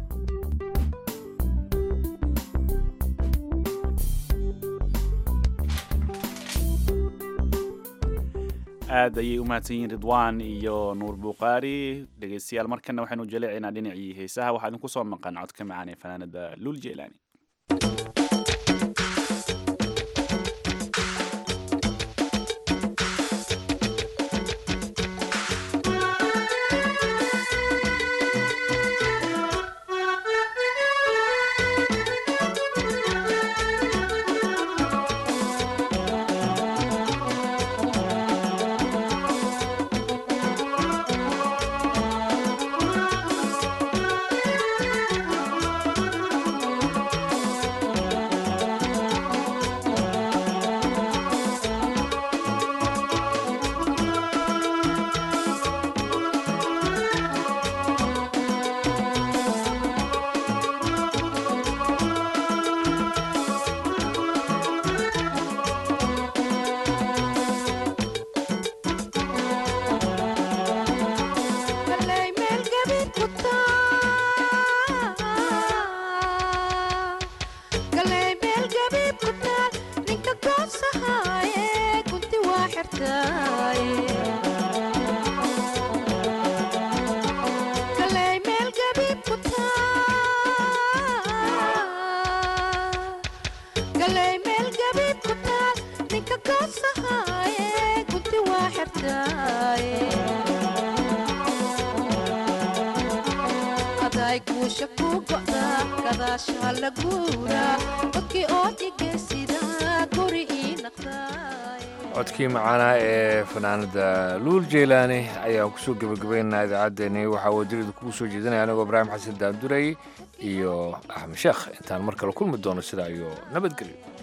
aad ayay u mahadsan yihiin ridwaan iyo nuur bukhaari dhegeystayaal markana waxaynu jaleecaynaa dhinacii heesaha waxaa idinku soo maqan codka macaan ee fanaanada luul jeelaani Thank you. ay guusha ku go'daa gadaasha la guuraa codkii oo dhigaysida guri ii naqdaa codkii macaana ee fanaanada luul jeylaani ayaan kusoo gebagabaynaa idaacaddeenii waxaa wadirida kugu soo jeedinaya anigoo ibraahim xasan daanduray iyo axmed sheekh intaan mar kale kulmi doono sidaa iyo nabadgelyo